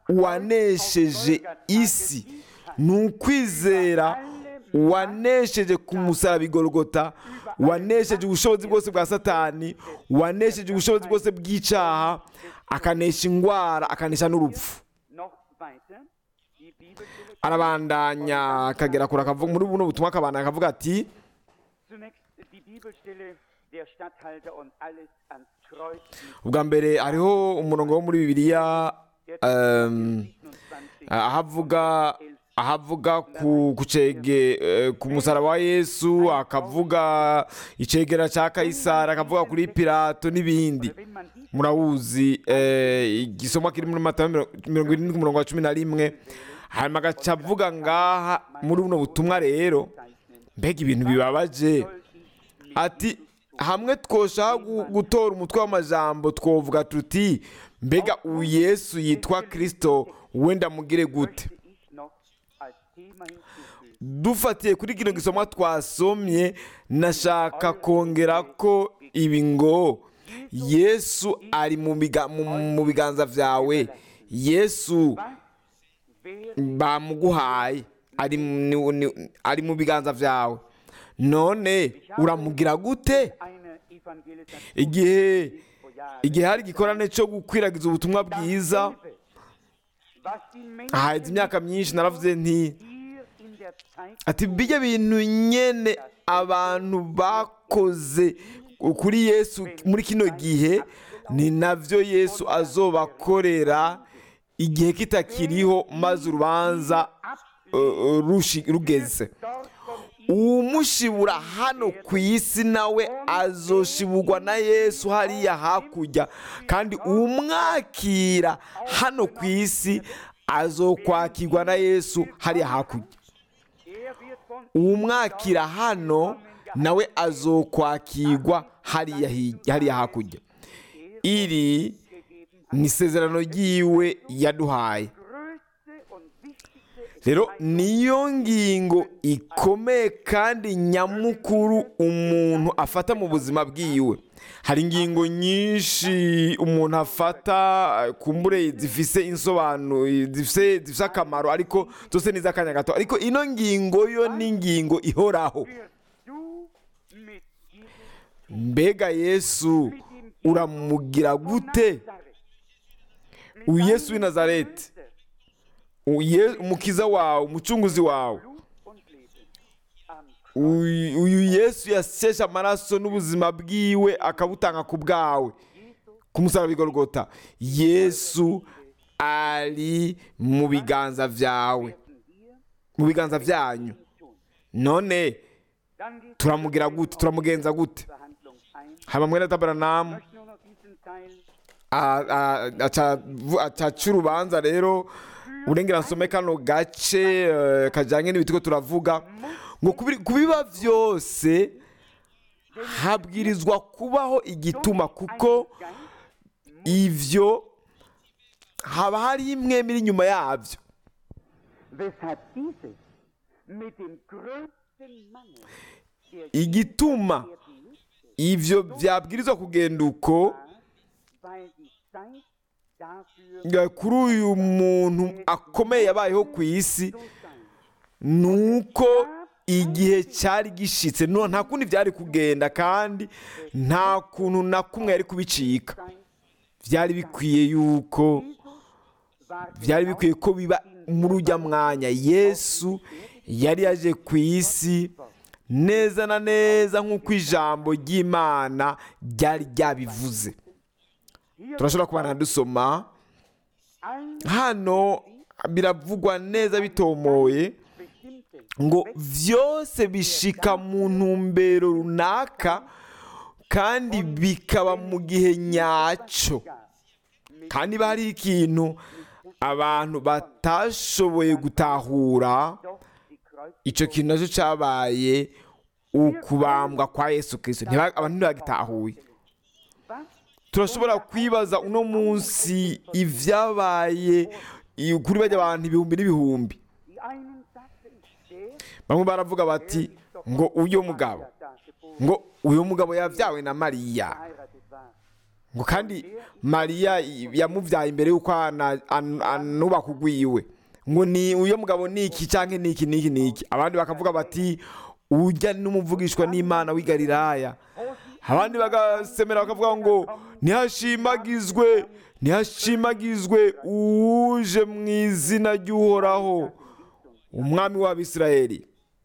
wanesheje isi ni ukwizera wanesheje ku musaraba igorogota wanesheje ubushobozi bwose bwa satani wanesheje ubushobozi bwose bw'icyaha akanesha indwara akanesha n'urupfu Noch weiter. Die Bibelstelle arabandanya akagera kure akavuga muri buno butumwa akabandanya akavuga ati Zunächst die Bibelstelle, der Statthalter und alles ans Kreuz. ubwa mbere hariho umurongo wo muri bibiliya em, 27. ahavuga ahavuga ku ku cege eh, ku musaraba wa yesu akavuga icegera cya kayisari akavuga kuri pilato n'ibindi Wenn man dies murawuzi eh, igisomwa kiri muri matayo miro- mirongo irindwi ku murongo wa cumi na rimwe hanyuma agaca avuga ngaha muri buno butumwa rero zeichnen, mbega ibintu bibabaje soll ich nicht ati hamwe twoshaka gu- gutora umutwe w'amajambo twovuga tuti mbega uyu yesu yitwa kirisito wenda mugire gute möchte ich noch als Thema hinzufügen. dufatiye kuri kino gisomwa twasomye nashaka kongera ko ibi ngo yesu ari mu biga- mu- mu biganza byawe yesu Was wäre bamuguhaye ari mu- ni- ni- ari mu biganza byawe none uramugira gute eine Evangelisation igihe vor Jahren? igihe hari igikorane cyo gukwiragiza ubutumwa bwiza Was die Menschen haheze imyaka myinshi naravuze nti hier in der Zeit ati bijya bintu nyene abantu bakoze kuri yesu muri kino gihe ni nabyo yesu azobakorera igihe kitakiriho maze urubanza uh, uh, rushi- rugeze dort von ihm uwumushibura hano ku isi nawe azoshiburwa na yesu hariya hakurya kandi umwakira hano ku isi azokwakirwa na yesu hariya hakurya er wird von umwakira hano nawe azokwakirwa hariya hi- hariya hakurya iri ni isezerano ryiwe yaduhaye größte und wichtigste rero niyo ngingo ikomeye kandi nyamukuru umuntu afata mu buzima bwiwe hari ingingo nyinshi umuntu afata eh, kumbure zifise insobanuro zifise zifise akamaro ariko zose ni iz'akanya gato ariko ino ngingo yo ni ingingo ihoraho wirst du mit Jesus, mbega yesu uramugira gute Nazareth, uyu yesu w'i nazareti uye- umukiza wawe umucunguzi wawe Blut und Leben am uyu uyu yesu yaseshe amaraso n'ubuzima bwiwe akabutanga ku bwawe ku musaraba igorogota yesu ari mu biganza byawe mu biganza byanyu none Dann geht turamugira gute turamugenza gute Verhandlung ein. haba mwene taberanamu Ich möchte nur noch diesen Teil a- a- aca vu- aca aca urubanza rero urengera nsome kano gace eh, kajyanye n'ibiti ko turavuga ngo kubi- kubiba byose habwirizwa kubaho igituma kuko ivyo haba hari imwe iri inyuma yabyo weshalb dieses mit dem größten Mangel der igituma werden müsste, ivyo byabwirizwa kugenda uko weil die Zeit dafür nga kuri uyu muntu akomeye yabayeho ku isi so sein. nuko igihe cyari gishitse no nta kundi byari kugenda kandi nta kuntu na kumwe yari kubicika Zeit byari bikwiye yuko war byari bikwiye ko biba muri ujya mwanya yesu yari yaje ku isi neza na neza nk'uko ijambo ry'imana ryari ryabivuze turashobora kubana dusoma ein hano biravugwa neza bitomoye bestimmte ngo byose bishika mu ntumbero runaka kandi bikaba mu gihe nyacyo kandi niba hari ikintu abantu batashoboye gutahura doch die Kreuz icyo kintu nacyo cyabaye ukubambwa kwa yesu kirisito Ntiba- abantu ntibagitahuye was turashobora kwibaza uno munsi ibyabaye i- kuri bajya abantu ibihumbi n'ibihumbi die einen sagten der bamwe baravuga bati ngo uyu mugabo da geboren ngo uyu mugabo yabyawe na mariya verheiratet war ngo kandi mariya yamubyaye imbere y'uko ana- an- anubaka ugwiwe ngo ni uyu mugabo ni iki cyangwa ni iki n'iki n'iki abandi bakavuga bati ujya n'umuvugishwa n'imana w'i galilaya abandi bagasemera bakavuga ngo ntihashimagizwe ntihashimagizwe uje mu izina ry'uhoraho umwami w'abisirayeli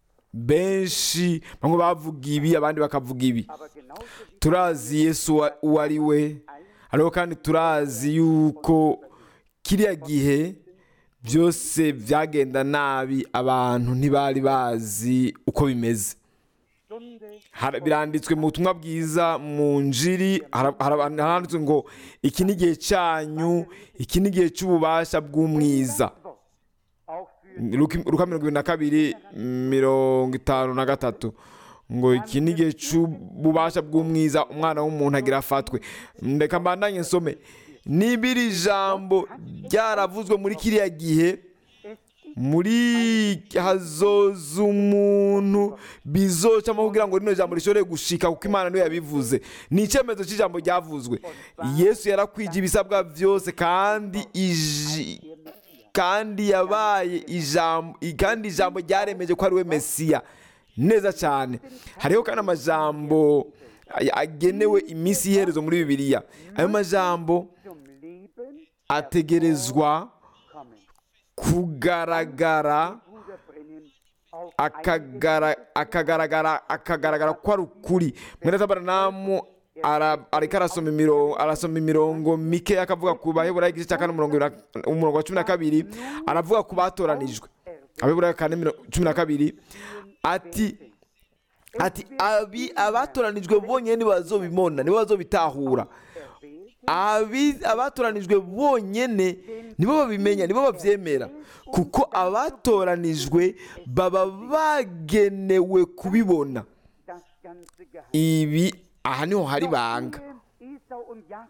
benshi bamwe bavuga ibi abandi bakavuga ibi aber genauso wie turazi yesu uwa- uwo ari we ariko kandi turazi yuko kiriya gihe byose byagenda nabi abantu ntibari bazi uko bimeze Stunde Hara- biranditswe mu butumwa bwiza mu njiri hara- hara- haranditswe ngo iki ni igihe cyanyu iki ni igihe cy'ububasha bw'umwiza Wort auch für Luka Luka mirongo ibiri na kabiri mirongo itanu na gatatu ngo iki ni igihe cy'ububasha bw'umwiza umwana w'umuntu agira afatwe ndeka mbandanye nsome niba iri jambo ryaravuzwe muri kiriya gihe muri hazoza umuntu bizocamo kugira ngo rino jambo rishobore gushika kuko imana niyo yabivuze ni icyemezo cy'ijambo ryavuzwe yesu yarakwije ibisabwa byose kandi iji kandi yabaye ijambo kandi ijambo ryaremeje ko ari we mesiya neza cyane hariho kandi amajambo agenewe iminsi y'iherezo muri bibiliya ayo majambo zum Leben ategerezwa kommen. kugaragara Bruder Brennan auf akagara- akagaragara akagaragara ko ari ukuri mwene tabaranamu ara- ariko arasoma imirongo arasoma imirongo mike akavuga ku baheburayo igice cya kane umurongo ibiri na- umurongo wa cumi na kabiri aravuga ku batoranijwe abaheburayo kane miro- cumi na kabiri ati ati abi abatoranijwe bonyine nibo bazobimona nibo bazobitahura Abi- abatoranijwe bonyine nibo babimenya nibo babyemera kuko abatoranijwe baba bagenewe kubibona das ganze Geheimnis. ibi aha niho hari banga Ehe Esau und Jakob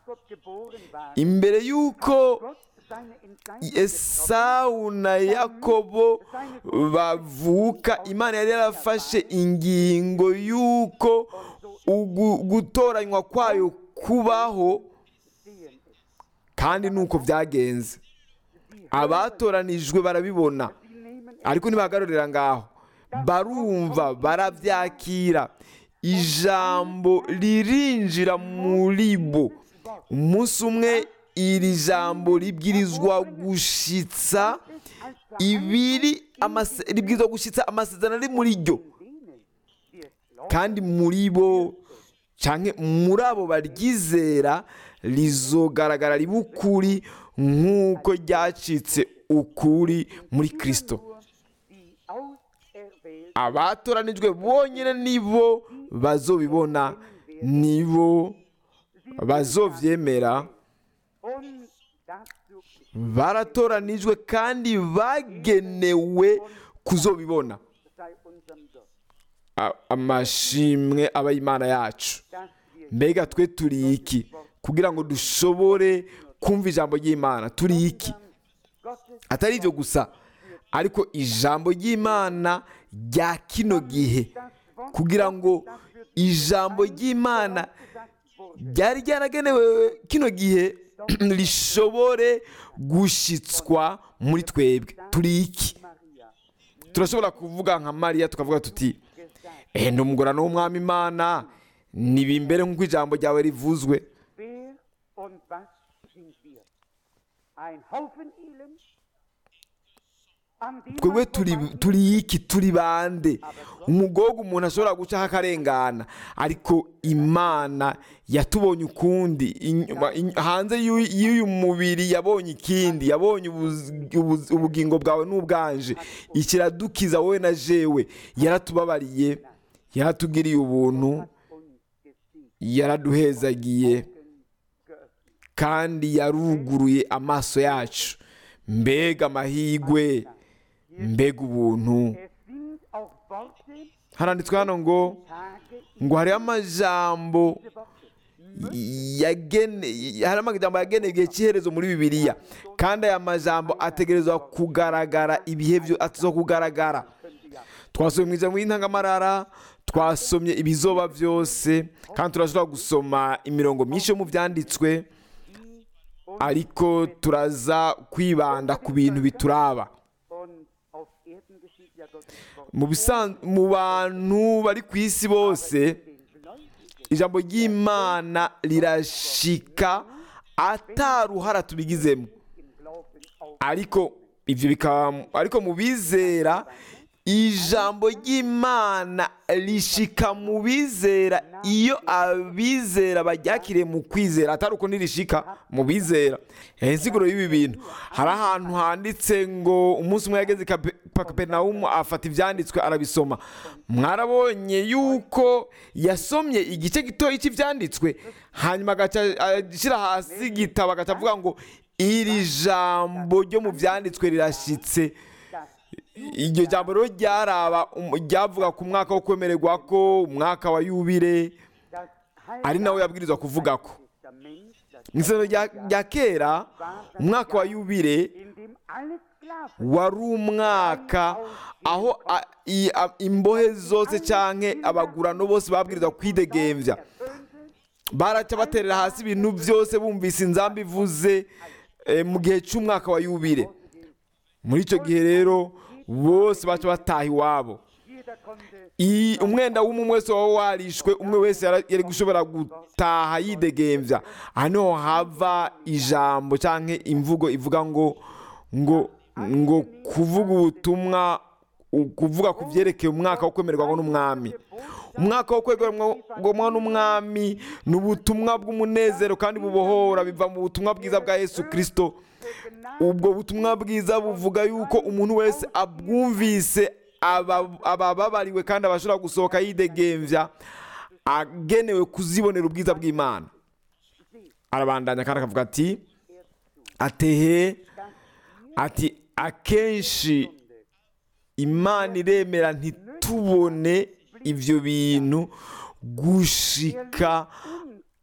geboren waren, imbere y'uko Gott seine Entscheidung getroffen esawu na yakobo bavuka imana yari yarafashe ingingo y'uko ugu- gutoranywa kwayo kubaho sehen es. kandi nuko byagenze abatoranijwe barabibona Sie nehmen es ariko ntibagarurira ngaho barumva barabyakira ijambo ririnjira muri bo umunsi umwe iri jambo ribwirizwa gushitsa als ibiri amase- ribwirizwa gushitsa amasezerano ari muri ryo denen, die es glauben, kandi muri bo cyangwa muri abo baryizera rizogaragara riba ukuri nk'uko ryacitse ukuri muri kirisito nur die auserwählten abatoranijwe bonyine nibo bazobibona nibo bazovyemera und dazu baratoranijwe kandi bagenewe kuzobibona sei unserem Gott, A- amashimwe aba imana yacu dass wir mbega twe turi iki kugira ngo dushobore kumva ijambo ry'imana turi iki Gottes atari ibyo gusa ariko ijambo ry'imana rya kino gihe kugira ngo ijambo ry'imana gesagt wurde, ryari ryaragenewe kino gihe rishobore gushitswa muri twebwe turi iki Maria turashobora kuvuga nka mariya tukavuga tuti gesagt, ehe ndi umugorano w'umwami imana nibimbere nk'uko ijambo ryawe rivuzwe wer und was sind wir? Ein Haufen Elend, an dem twebwe man turi vorbei- turi iki turi bande umugogo umuntu ashobora gucaho akarengana ariko imana yatubonye ukundi inyuma- in- hanze y'uyu y'uyu mubiri yabonye ikindi yabonye ubuz- ubuz- ubugingo bwawe n'ubwanje ikiradukiza wowe na jewe yaratubabariye yaratugiriye ubuntu uns gesiegt, yaraduhezagiye geöffnet. kandi yaruguruye amaso yacu mbega amahigwe mbega ubuntu Es sind auch Worte, haranditswe hano ngo Tage, ngo hariho amajambo diese Worte. yagene hari amajambo yagenewe igihe cy'iherezo muri bibiliya kandi aya majambo ategerezwa kugaragara ibihe byo atizo kugaragara Könnte ja twasomye mu ijambo y'intangamarara twasomye ibizoba byose kandi turashobora gusoma imirongo myinshi yo mu byanditswe ariko turaza kwibanda ku bintu bituraba und auf Erden geschieht ja Gottes Wort. mu bisan- mu bantu bari ku isi bose Den Gläubigen ijambo ry'imana rirashika ataruhara tubigizemo im Glauben auf ariko ibyo bikaba ariko mu bizera ijambo ry'imana rishika mu bizera iyo abizera baryakiriye mu kwizera atari uko ntirishika mu bizera Eh, insiguro y'ibi bintu hari ahantu handitse ngo umunsi umwe yageze i Kape- kaperinawumu afata ibyanditswe arabisoma mwarabonye yuko yasomye igice gitoya cy'ibyanditswe hanyuma agaca ashyira hasi igitabo agaca avuga ngo iri jambo ryo mu byanditswe rirashyitse das iryo jambo rero ryaraba um- ryavuga ku mwaka wo kwemererwa ko umwaka wa yubire das ari nawe yabwirizwa kuvuga ko Testament, das mu isezerano rya rya kera umwaka wa yubire in dem alle Sklaven wari umwaka aho a- i- a- imbohe zose cyangwa abagurano bose babwirizwa kwidegembya erfüllte, baraca baterera hasi ibintu byose bumvise inzamba ivuze eh, mu gihe cy'umwaka wa yubire muri icyo gihe rero bose baca bataha iwabo jeder konnte I- umwenda w'umwe wese waba warishwe umwe wese yara- yari gushobora gutaha yidegembya aha niho hava ijambo cyangwa imvugo ivuga ngo ngo ngo kuvuga ubutumwa u- kuvuga ku byerekeye umwaka wo kwemererwa n'umwami umwaka wo kwemererwa n'umwami ni ubutumwa bw'umunezero kandi bubohora biva mu butumwa bwiza bwa yesu kirisito ubwo butumwa bwiza buvuga yuko umuntu wese abwumvise aba- abababariwe kandi abashobora gusohoka yidegembya agenewe kuzibonera ubwiza bw'imana arabandanya kandi akavuga ati atehe ati akenshi imana iremera ntitubone ibyo bintu gushika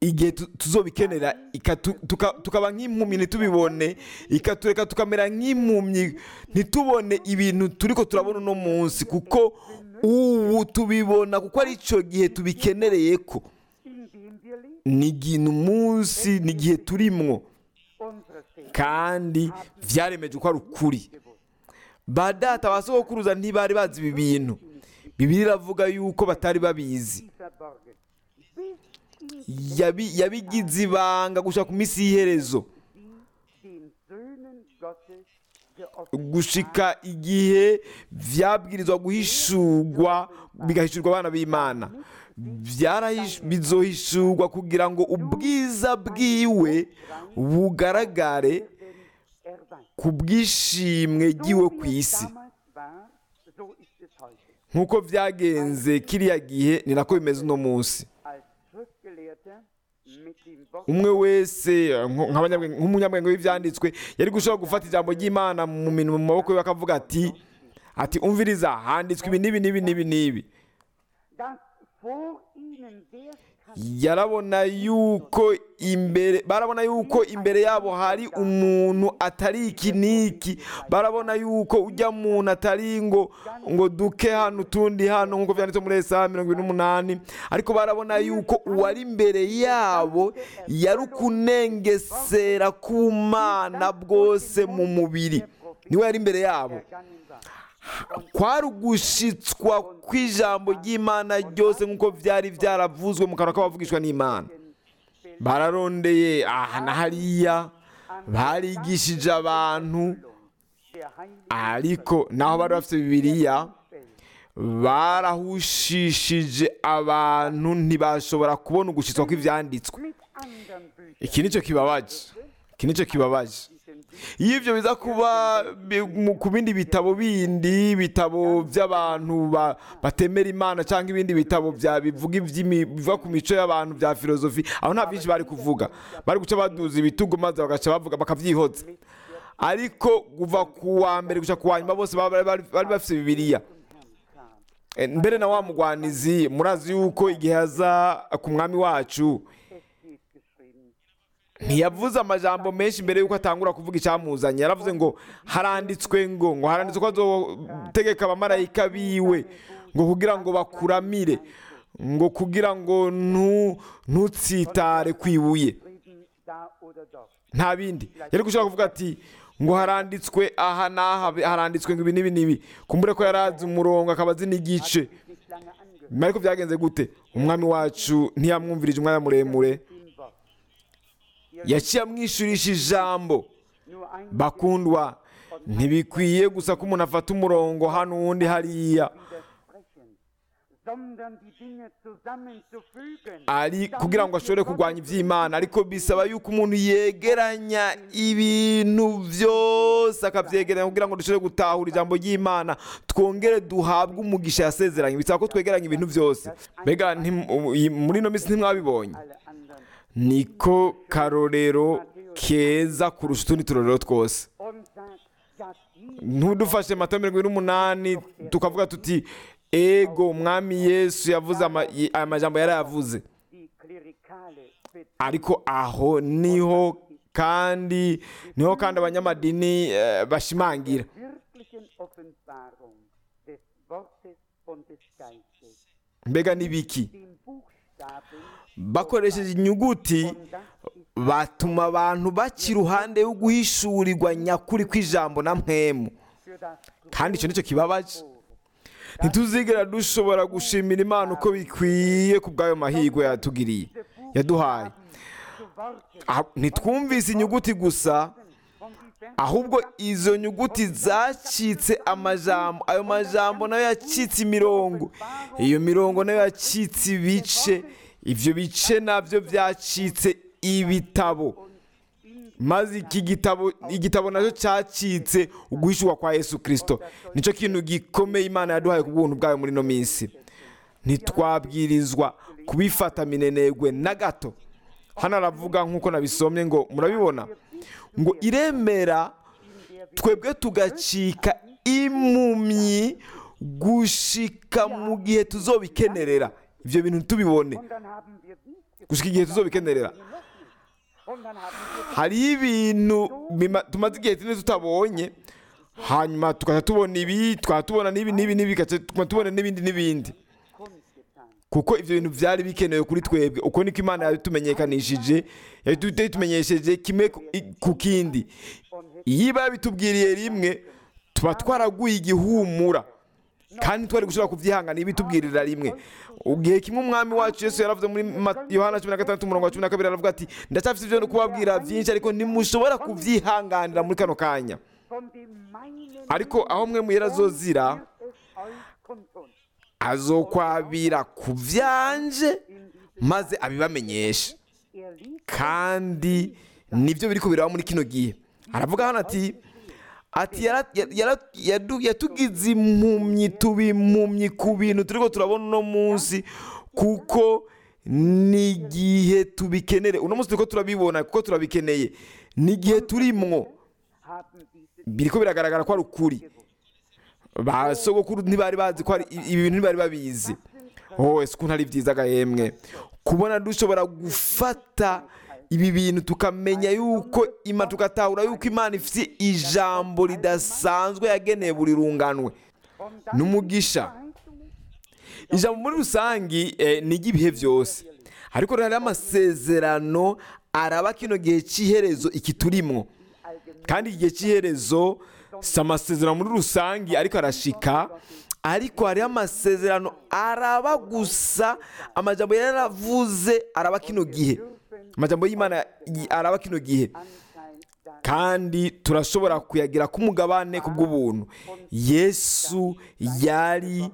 igihe tu- tuzobikenera ikatu- tuka- tukaba nk'impumyi ntitubibone ikatureka tukamera nk'impumyi ntitubone ibintu turiko turabona uno munsi kuko ubu tubibona kuko ari cyo gihe tubikenereye ko in dem wir leben. ni igihe umunsi ni igihe turimwo Unsere Väter kandi byaremeje ko ari ukuri gewusst. ba data ba sogokuruza ntibari bazi ibi bintu bibiri iravuga yuko batari babizi Die verborgen. Bis in Yabi- yabigize ibanga gushaka ku minsi y'iherezo die den Söhnen Gottes geoffenbart gushika igihe vyabwirizwa guhishurwa bigahishurwa abana b'imana Byarahish- bizohishurwa kugira ngo ubwiza bwiwe bugaragare werden erweitert. ku bw'ishimwe ry'iwe ku wie es isi damals war, so ist es heute. nk'uko byagenze kiriya gihe ni nako bimeze uno munsi Als Schriftgelehrter mit dem Wort umwe wese nko- nk'abanyabwenge- nk'umunyabwenge w'ibyanditswe yari gushobora gufata ijambo ry'imana mu minwe mu maboko ye akavuga ati ati umviriza handitswe ibi n'ibi n'ibi n'ibi n'ibi dass vor ihnen der yarabona yuko imbere barabona yuko imbere yabo hari umuntu atari iki n'iki barabona yuko ujya muntu atari ngo ngo duke hano utundi hano nk'uko byanditse muri esaya mirongo ine n'umunani ariko barabona yuko uwari imbere yabo yari ukunengesera k'umana bwose mu mubiri niwe yari imbere yabo ergangen war. kwari ugushitswa kw'ijambo ry'imana ryose nk'uko byari byaravuzwe mu kanwa k'abavugishwa n'imana bararondeye aha na hariya barigishije abantu Der Heilige ariko naho bari bafite bibiliya barahushishije abantu ntibashobora kubona ugushitswa kw'ibyanditswe mit anderen Büchern iki nicyo kibabaje iki nicyo kibabaje diesen iyo ibyo biza kuba bi- mu- ku bindi bitabo bindi bitabo by'abantu ba- batemera imana cyangwa ibindi bitabo bya bivuga iby'imi- biva ku mico y'abantu bya filozofi aho nta byinshi bari kuvuga bari guca baduza ibitugu maze bagaca bavuga bakabyihoza ariko kuva ku wa mbere guca ku wa nyuma bose baba bari bari bafite bibiliya kam. Eh, mbere na wa mugwanizi murazi yuko igihe aza ku mwami wacu Es steht geschrieben, ntiyavuze amajambo menshi mbere y'uko atangura kuvuga icyamuzanye yaravuze ngo haranditswe ngo ngo haranditswe ko azotegeka abamarayika biwe ngo kugira ngo bakuramire ngo kugira ngo ntu- ntutsitare ku ibuye Frieden da oder dort. nta bindi yari gushaka kuvuga ati ngo haranditswe aha n'aha haranditswe ngo ibi n'ibi n'ibi kumbure ko yarazi umurongo akaba azi n'igice Sich nicht lange angehört. nyuma ariko byagenze gute umwami wacu ntiyamwumvirije umwanya muremure Dem Wort. Ihr yaciye amwishurisha ijambo nur ein bakundwa ntibikwiye gusa ko umuntu afata umurongo hano uwundi hariya widersprechen, sondern die Dinge zusammenzufügen. ari kugira ngo ashobore kurwanya iby'imana ariko bisaba yuko umuntu yegeranya ibintu byose akabyegeranya kugira ngo dushobore gutahura ijambo ry'imana twongere duhabwe umugisha yasezeranye bisaba ko twegeranya ibintu byose mbega ntim- iyi- muri ino minsi ntimwabibonye Alle anderen. niko karorero keza kurusha utundi turorero twose Und sagt, dass die ntudufashe mata mirongo ine n'umunani tukavuga tuti ego umwami yesu yavuze ama- y- aya majambo yarayavuze die klerikale ariko aho niho kandi niho kandi abanyamadini eh, bashimangira wirklichen Offenbarung des Wortes und des Geistes, mbega n'ibiki den Buchstaben, bakoresheje inyuguti und das ist batuma abantu baca iruhande yo guhishurirwa nyakuri kw'ijambo na mpemu für das kandi icyo nicyo kibabaje Ohr. ntituzigera dushobora gushimira imana uko bikwiye ku bw'ayo mahirwe yatugiriye yaduhaye Zu Worten Ah, ntitwumvise inyuguti gusa von die ahubwo izo nyuguti zacitse amajambo ayo majambo nayo yacitse imirongo iyo mirongo nayo yacitse ibice ibyo bice nabyo byacitse ibitabo maze iki gitabo igitabo nacyo cyacitse uguhishurwa kwa yesu kirisito nicyo kintu gikomeye imana yaduhaye ku bw'ubuntu bwayo muri ino minsi ntitwabwirizwa kubifata minenegwe na gato hano aravuga nk'uko nabisomye ngo murabibona ngo iremera twebwe tugacika impumyi gushika mu gihe tuzobikenerera ibyo bintu tubibone Und dann haben wir dies gushika igihe tuzobikenerera Und dann haben wir hariho ibintu bima- tumaze igihe kinini tutabonye hanyuma tugaca tubona ibi twaba tubona n'ibi n'ibi n'ibi tugaca tuguma tubona n'ibindi n'ibindi kundgetan. kuko ibyo bintu byari bikenewe kuri twebwe uko niko imana yabitumenyekanishije yabitumenyesheje kimwe ku- i- ku kindi iyo iba yabitubwiriye rimwe tuba twaraguye igihumura kandi twari gushobora kubyihangana iyo ibitubwirira rimwe igihe kimwe umwami wacu yesu yaravuze muri Ma- yohana cumi na gatandatu umurongo wa cumi na kabiri aravuga ati ndacyafite ibyo no kubabwira byinshi ariko ntimushobora kubyihanganira muri kano kanya Von dem meinen ariko aho mwe muhera azozira wird es euch kundtun. azokwabira ku byanje maze abibamenyeshe Er liebt kandi nibyo biri kubiraho muri kino gihe aravuga hano ati ati yara- yara- yadu- yatugize impumyi tuba impumyi ku bintu turiko turabona uno munsi kuko n'igihe tubikenere uno munsi turiko turabibona kuko turabikeneye n'igihe turimwo haben diese biriko biragaragara ko ari ukuri ba sogokuru ntibari bazi ko ari ibi bintu ntibari babizi oh ese ukuntu ari byiza agahembwe kubona dushobora gufata ibi bintu tukamenya yuko ima tugatahura yuko imana ifite ijambo ridasanzwe yageneye buri runganwe und ni umugisha Verheißungen ijambo muri rusange eh, ni iry'ibihe byose ariko rero hariho amasezerano araba kino gihe cy'iherezo iki turimwo kandi iki gihe cy'iherezo si amasezerano muri rusange ariko arashika ariko hariho amasezerano araba gusa amajambo yaravuze araba kino gihe amajambo y'imana y- araba kino gihe Anteil daran. kandi turashobora kuyagira k'umugabane ku bw'ubuntu yesu yari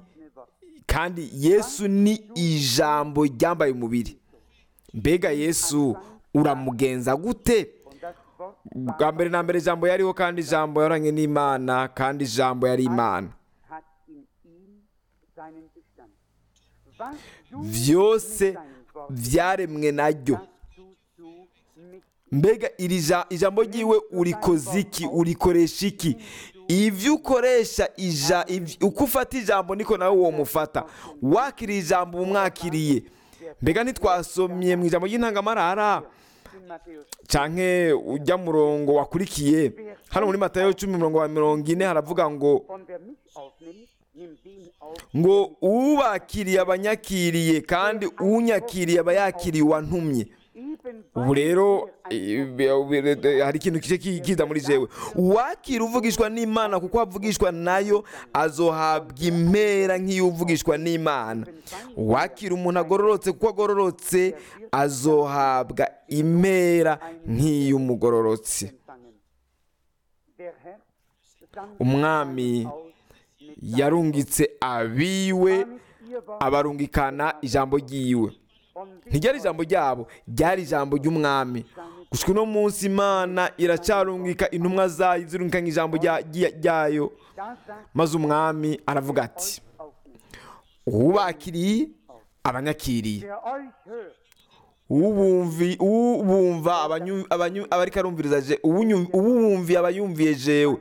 kandi yesu ni ijambo ryambaye umubiri mbega yesu uramugenza gute Und das Wort bwa mbere na mbere ijambo yariho kandi ijambo yaranye n'imana kandi ijambo yari imana hat in ihm seinen Bestand. Was du byose mit deinem Wort, byaremwe naryo das tust du mit mbega iri ja- ijambo ryiwe urikoze iki urikoresha iki ibyo ukoresha ija iv- uko ufata ijambo niko nawe uwo mufata wakiriye ijambo umwakiriye mbega ntitwasomye mu ijambo ry'intangamarara in Matthäus. canke ujya murongo wakurikiye hano muri matayo cumi umurongo wa mirongo ine haravuga ngo Und wer mich aufnimmt, nimmt den auf. ngo ubakiriye abanyakiriye kandi unyakiriye aba yakiriye uwantumye Eben ubu rero eh, eh, hari ikintu kije ki- kiza muri jewe uwakira uvugishwa n'imana kuko avugishwa nayo azohabwa impera nk'iyo uvugishwa n'imana uwakira umuntu agororotse kuko agororotse azohabwa impera nk'iy'umugororotse empfangen. Der Herr sandt umwami aus mit yarungitse abiwe seinem ihr Wort abarungikana ijambo ry'iwe und ntiryari ijambo ryabo ryari ijambo ry'umwami gushika uno munsi imana iracarungika intumwa zayo zirungikanye ijambo rya- rya- ryayo da sagt maze umwami aravuga ati aufnimmt. ubakiriye abanyakiriye Der euch hört, ubumvi ubumva abanyu- abanyu- abariko arumviriza je ubunyu- ubumviye abayumviye jewe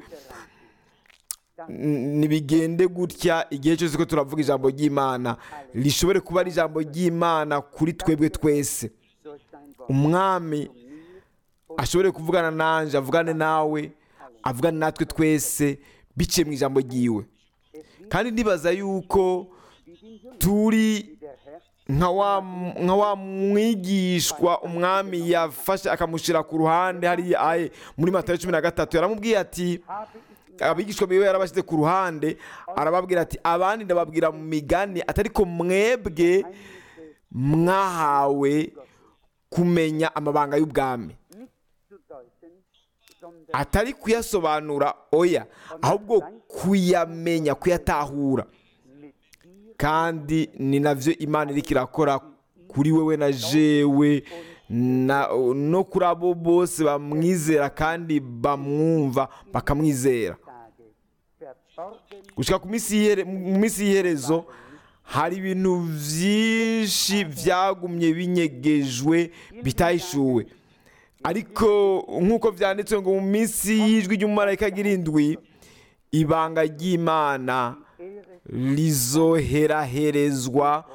N- nibigende gutya igihe cyose ko turavuga ijambo ry'imana rishobore kuba ari ijambo ry'imana kuri twebwe twese durch sein Wort. umwami ashobore kuvugana nanje avugane nawe avugane natwe twese biciye mu ijambo ryiwe kandi ndibaza yuko turi Der Herr nka wa nka wa mwigishwa umwami yafashe akamushyira ku ruhande hariya aye muri matayo cumi na gatatu yaramubwiye ati habe ich abigishwa biwe yarabashyize ku ruhande arababwira ati abandi ndababwira mu migani atari ko mwebwe mwahawe kumenya amabanga y'ubwami nicht zu deuten, sondern atari kuyasobanura oya ahubwo kuyamenya kuyatahura mit dir kandi ni nabyo imana iriko irakora kuri wewe na jewe na- no kuri abo bose bamwizera kandi bamwumva bakamwizera Tage verborgen gushika ku minsi y'ihere- mu minsi y'iherezo hari ibintu byinshi byagumye binyegejwe bitahishuwe ariko nk'uko byanditswe ngo mu minsi y'ijwi ry'umumarayika ry'irindwi ibanga ry'imana Ehre rizoheraherezwa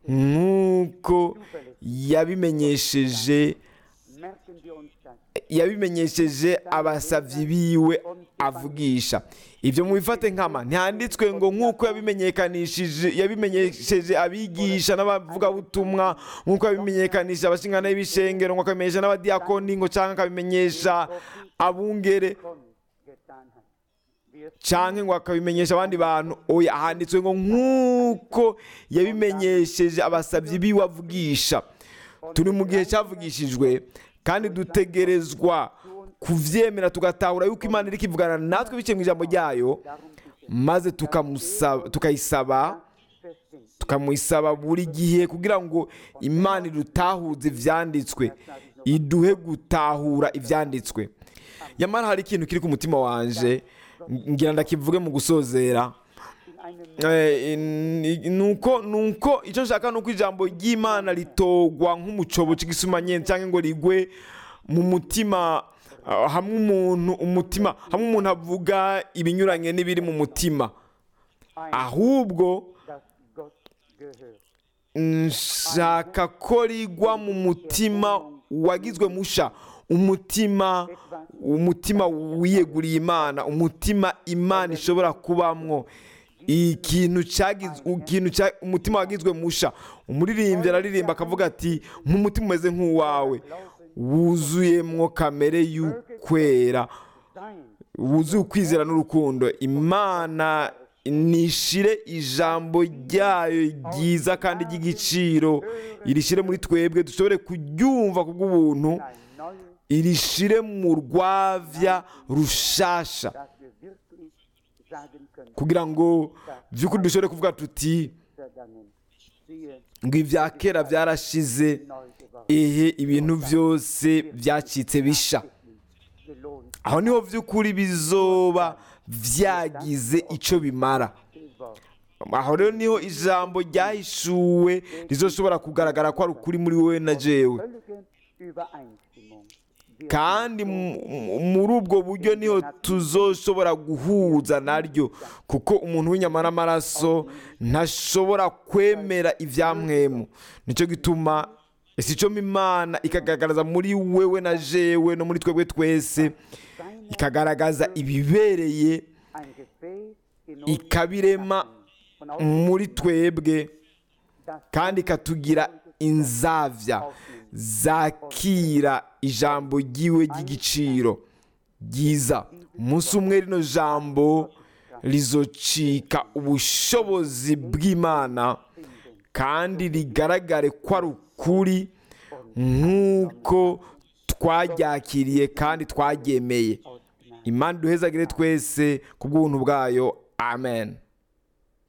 nk'uko yabimenyesheje merken wir uns das. yabimenyesheje abasavyi biwe avugisha ibyo mubifate nkama ntihanditswe ngo nk'uko yabimenyekanishije yabimenyesheje abigisha n'abavugabutumwa nk'uko yabimenyekanishije abashingana y'ibishengero ngo akabimenyesha n'abadiyakoni ngo cyangwa akabimenyesha abungere Schon getan hat. Wir canke ngo akabimenyesha abandi bantu oya handitswe ngo nk'uko yabimenyesheje abasavyi biwe avugisha turi mu gihe cyavugishijwe kandi dutegerezwa kuvyemera tugatahura yuko imana iriko ivugana natwe biciye mu ijambo ryayo maze tukamusaba- tukayisaba festsehen. tukamuyisaba buri gihe kugira ngo imana idutahuze ivyanditswe iduhe gutahura ivyanditswe yamara hari ikintu kiri ku mutima wanje ngira ndakivuge mu gusozera In einem Eh, in- nuko nuko icyo nshaka nuko ijambo ry'imana ritogwa nk'umucobo cy'igisumanyene cyangwa ngo rigwe mu mutima ah, hamwe umuntu umutima hamwe umuntu avuga ibinyuranye n'ibiri mu mutima ahubwo das Gott gehört. nshaka ko rigwa mu mutima wagizwe musha umutima umutima wiyeguriye imana umutima imana ishobora kubamwo ikintu cyagize ikintu cya umutima wagizwe musha umuririmbyi araririmba akavuga ati nk'umutima umeze nk'uwawe wuzuyemwo kamere y'ukwera Sein wuzuye ukwizera n'urukundo imana nishire ijambo ryayo ryiza kandi ry'igiciro irishire muri twebwe dushobore kuryumva kubw'ubuntu ein neues, irishire mu rwavya rushasha dass wir wirklich sagen können, kugira ngo by'ukuri dushobore kuvuga tuti vergangen. Siehe, ngo ibya kera byarashize neu geworden. ehe ibintu byose byacitse bisha Gelohnt aho niho by'ukuri bizoba byagize icyo bimara geworden. aho rero niho ijambo ryahishuwe rizoshobora kugaragara ko ari ukuri muri wowe na jewe Völlige Übereinstimmung. Wir kandi mu- mu- muri ubwo buryo niho tuzoshobora guhuza naryo kuko umuntu w'inyama n'amaraso ntashobora kwemera ibyamwemu nicyo gituma ese icyo imana ikagaragaza muri wewe na jewe no muri twebwe twese ikagaragaza ibibereye ein Gefäß in uns ikabirema und auch muri twebwe das kandi ikatugira inzavya zakira ijambo ryiwe ry'igiciro ryiza umunsi umwe rino jambo rizocika ubushobozi bw'imana kandi rigaragare ko ari ukuri nk'uko twaryakiriye kandi twaryemeye aus Gnade. imana duhezagire twese ku bw'ubuntu bwayo amen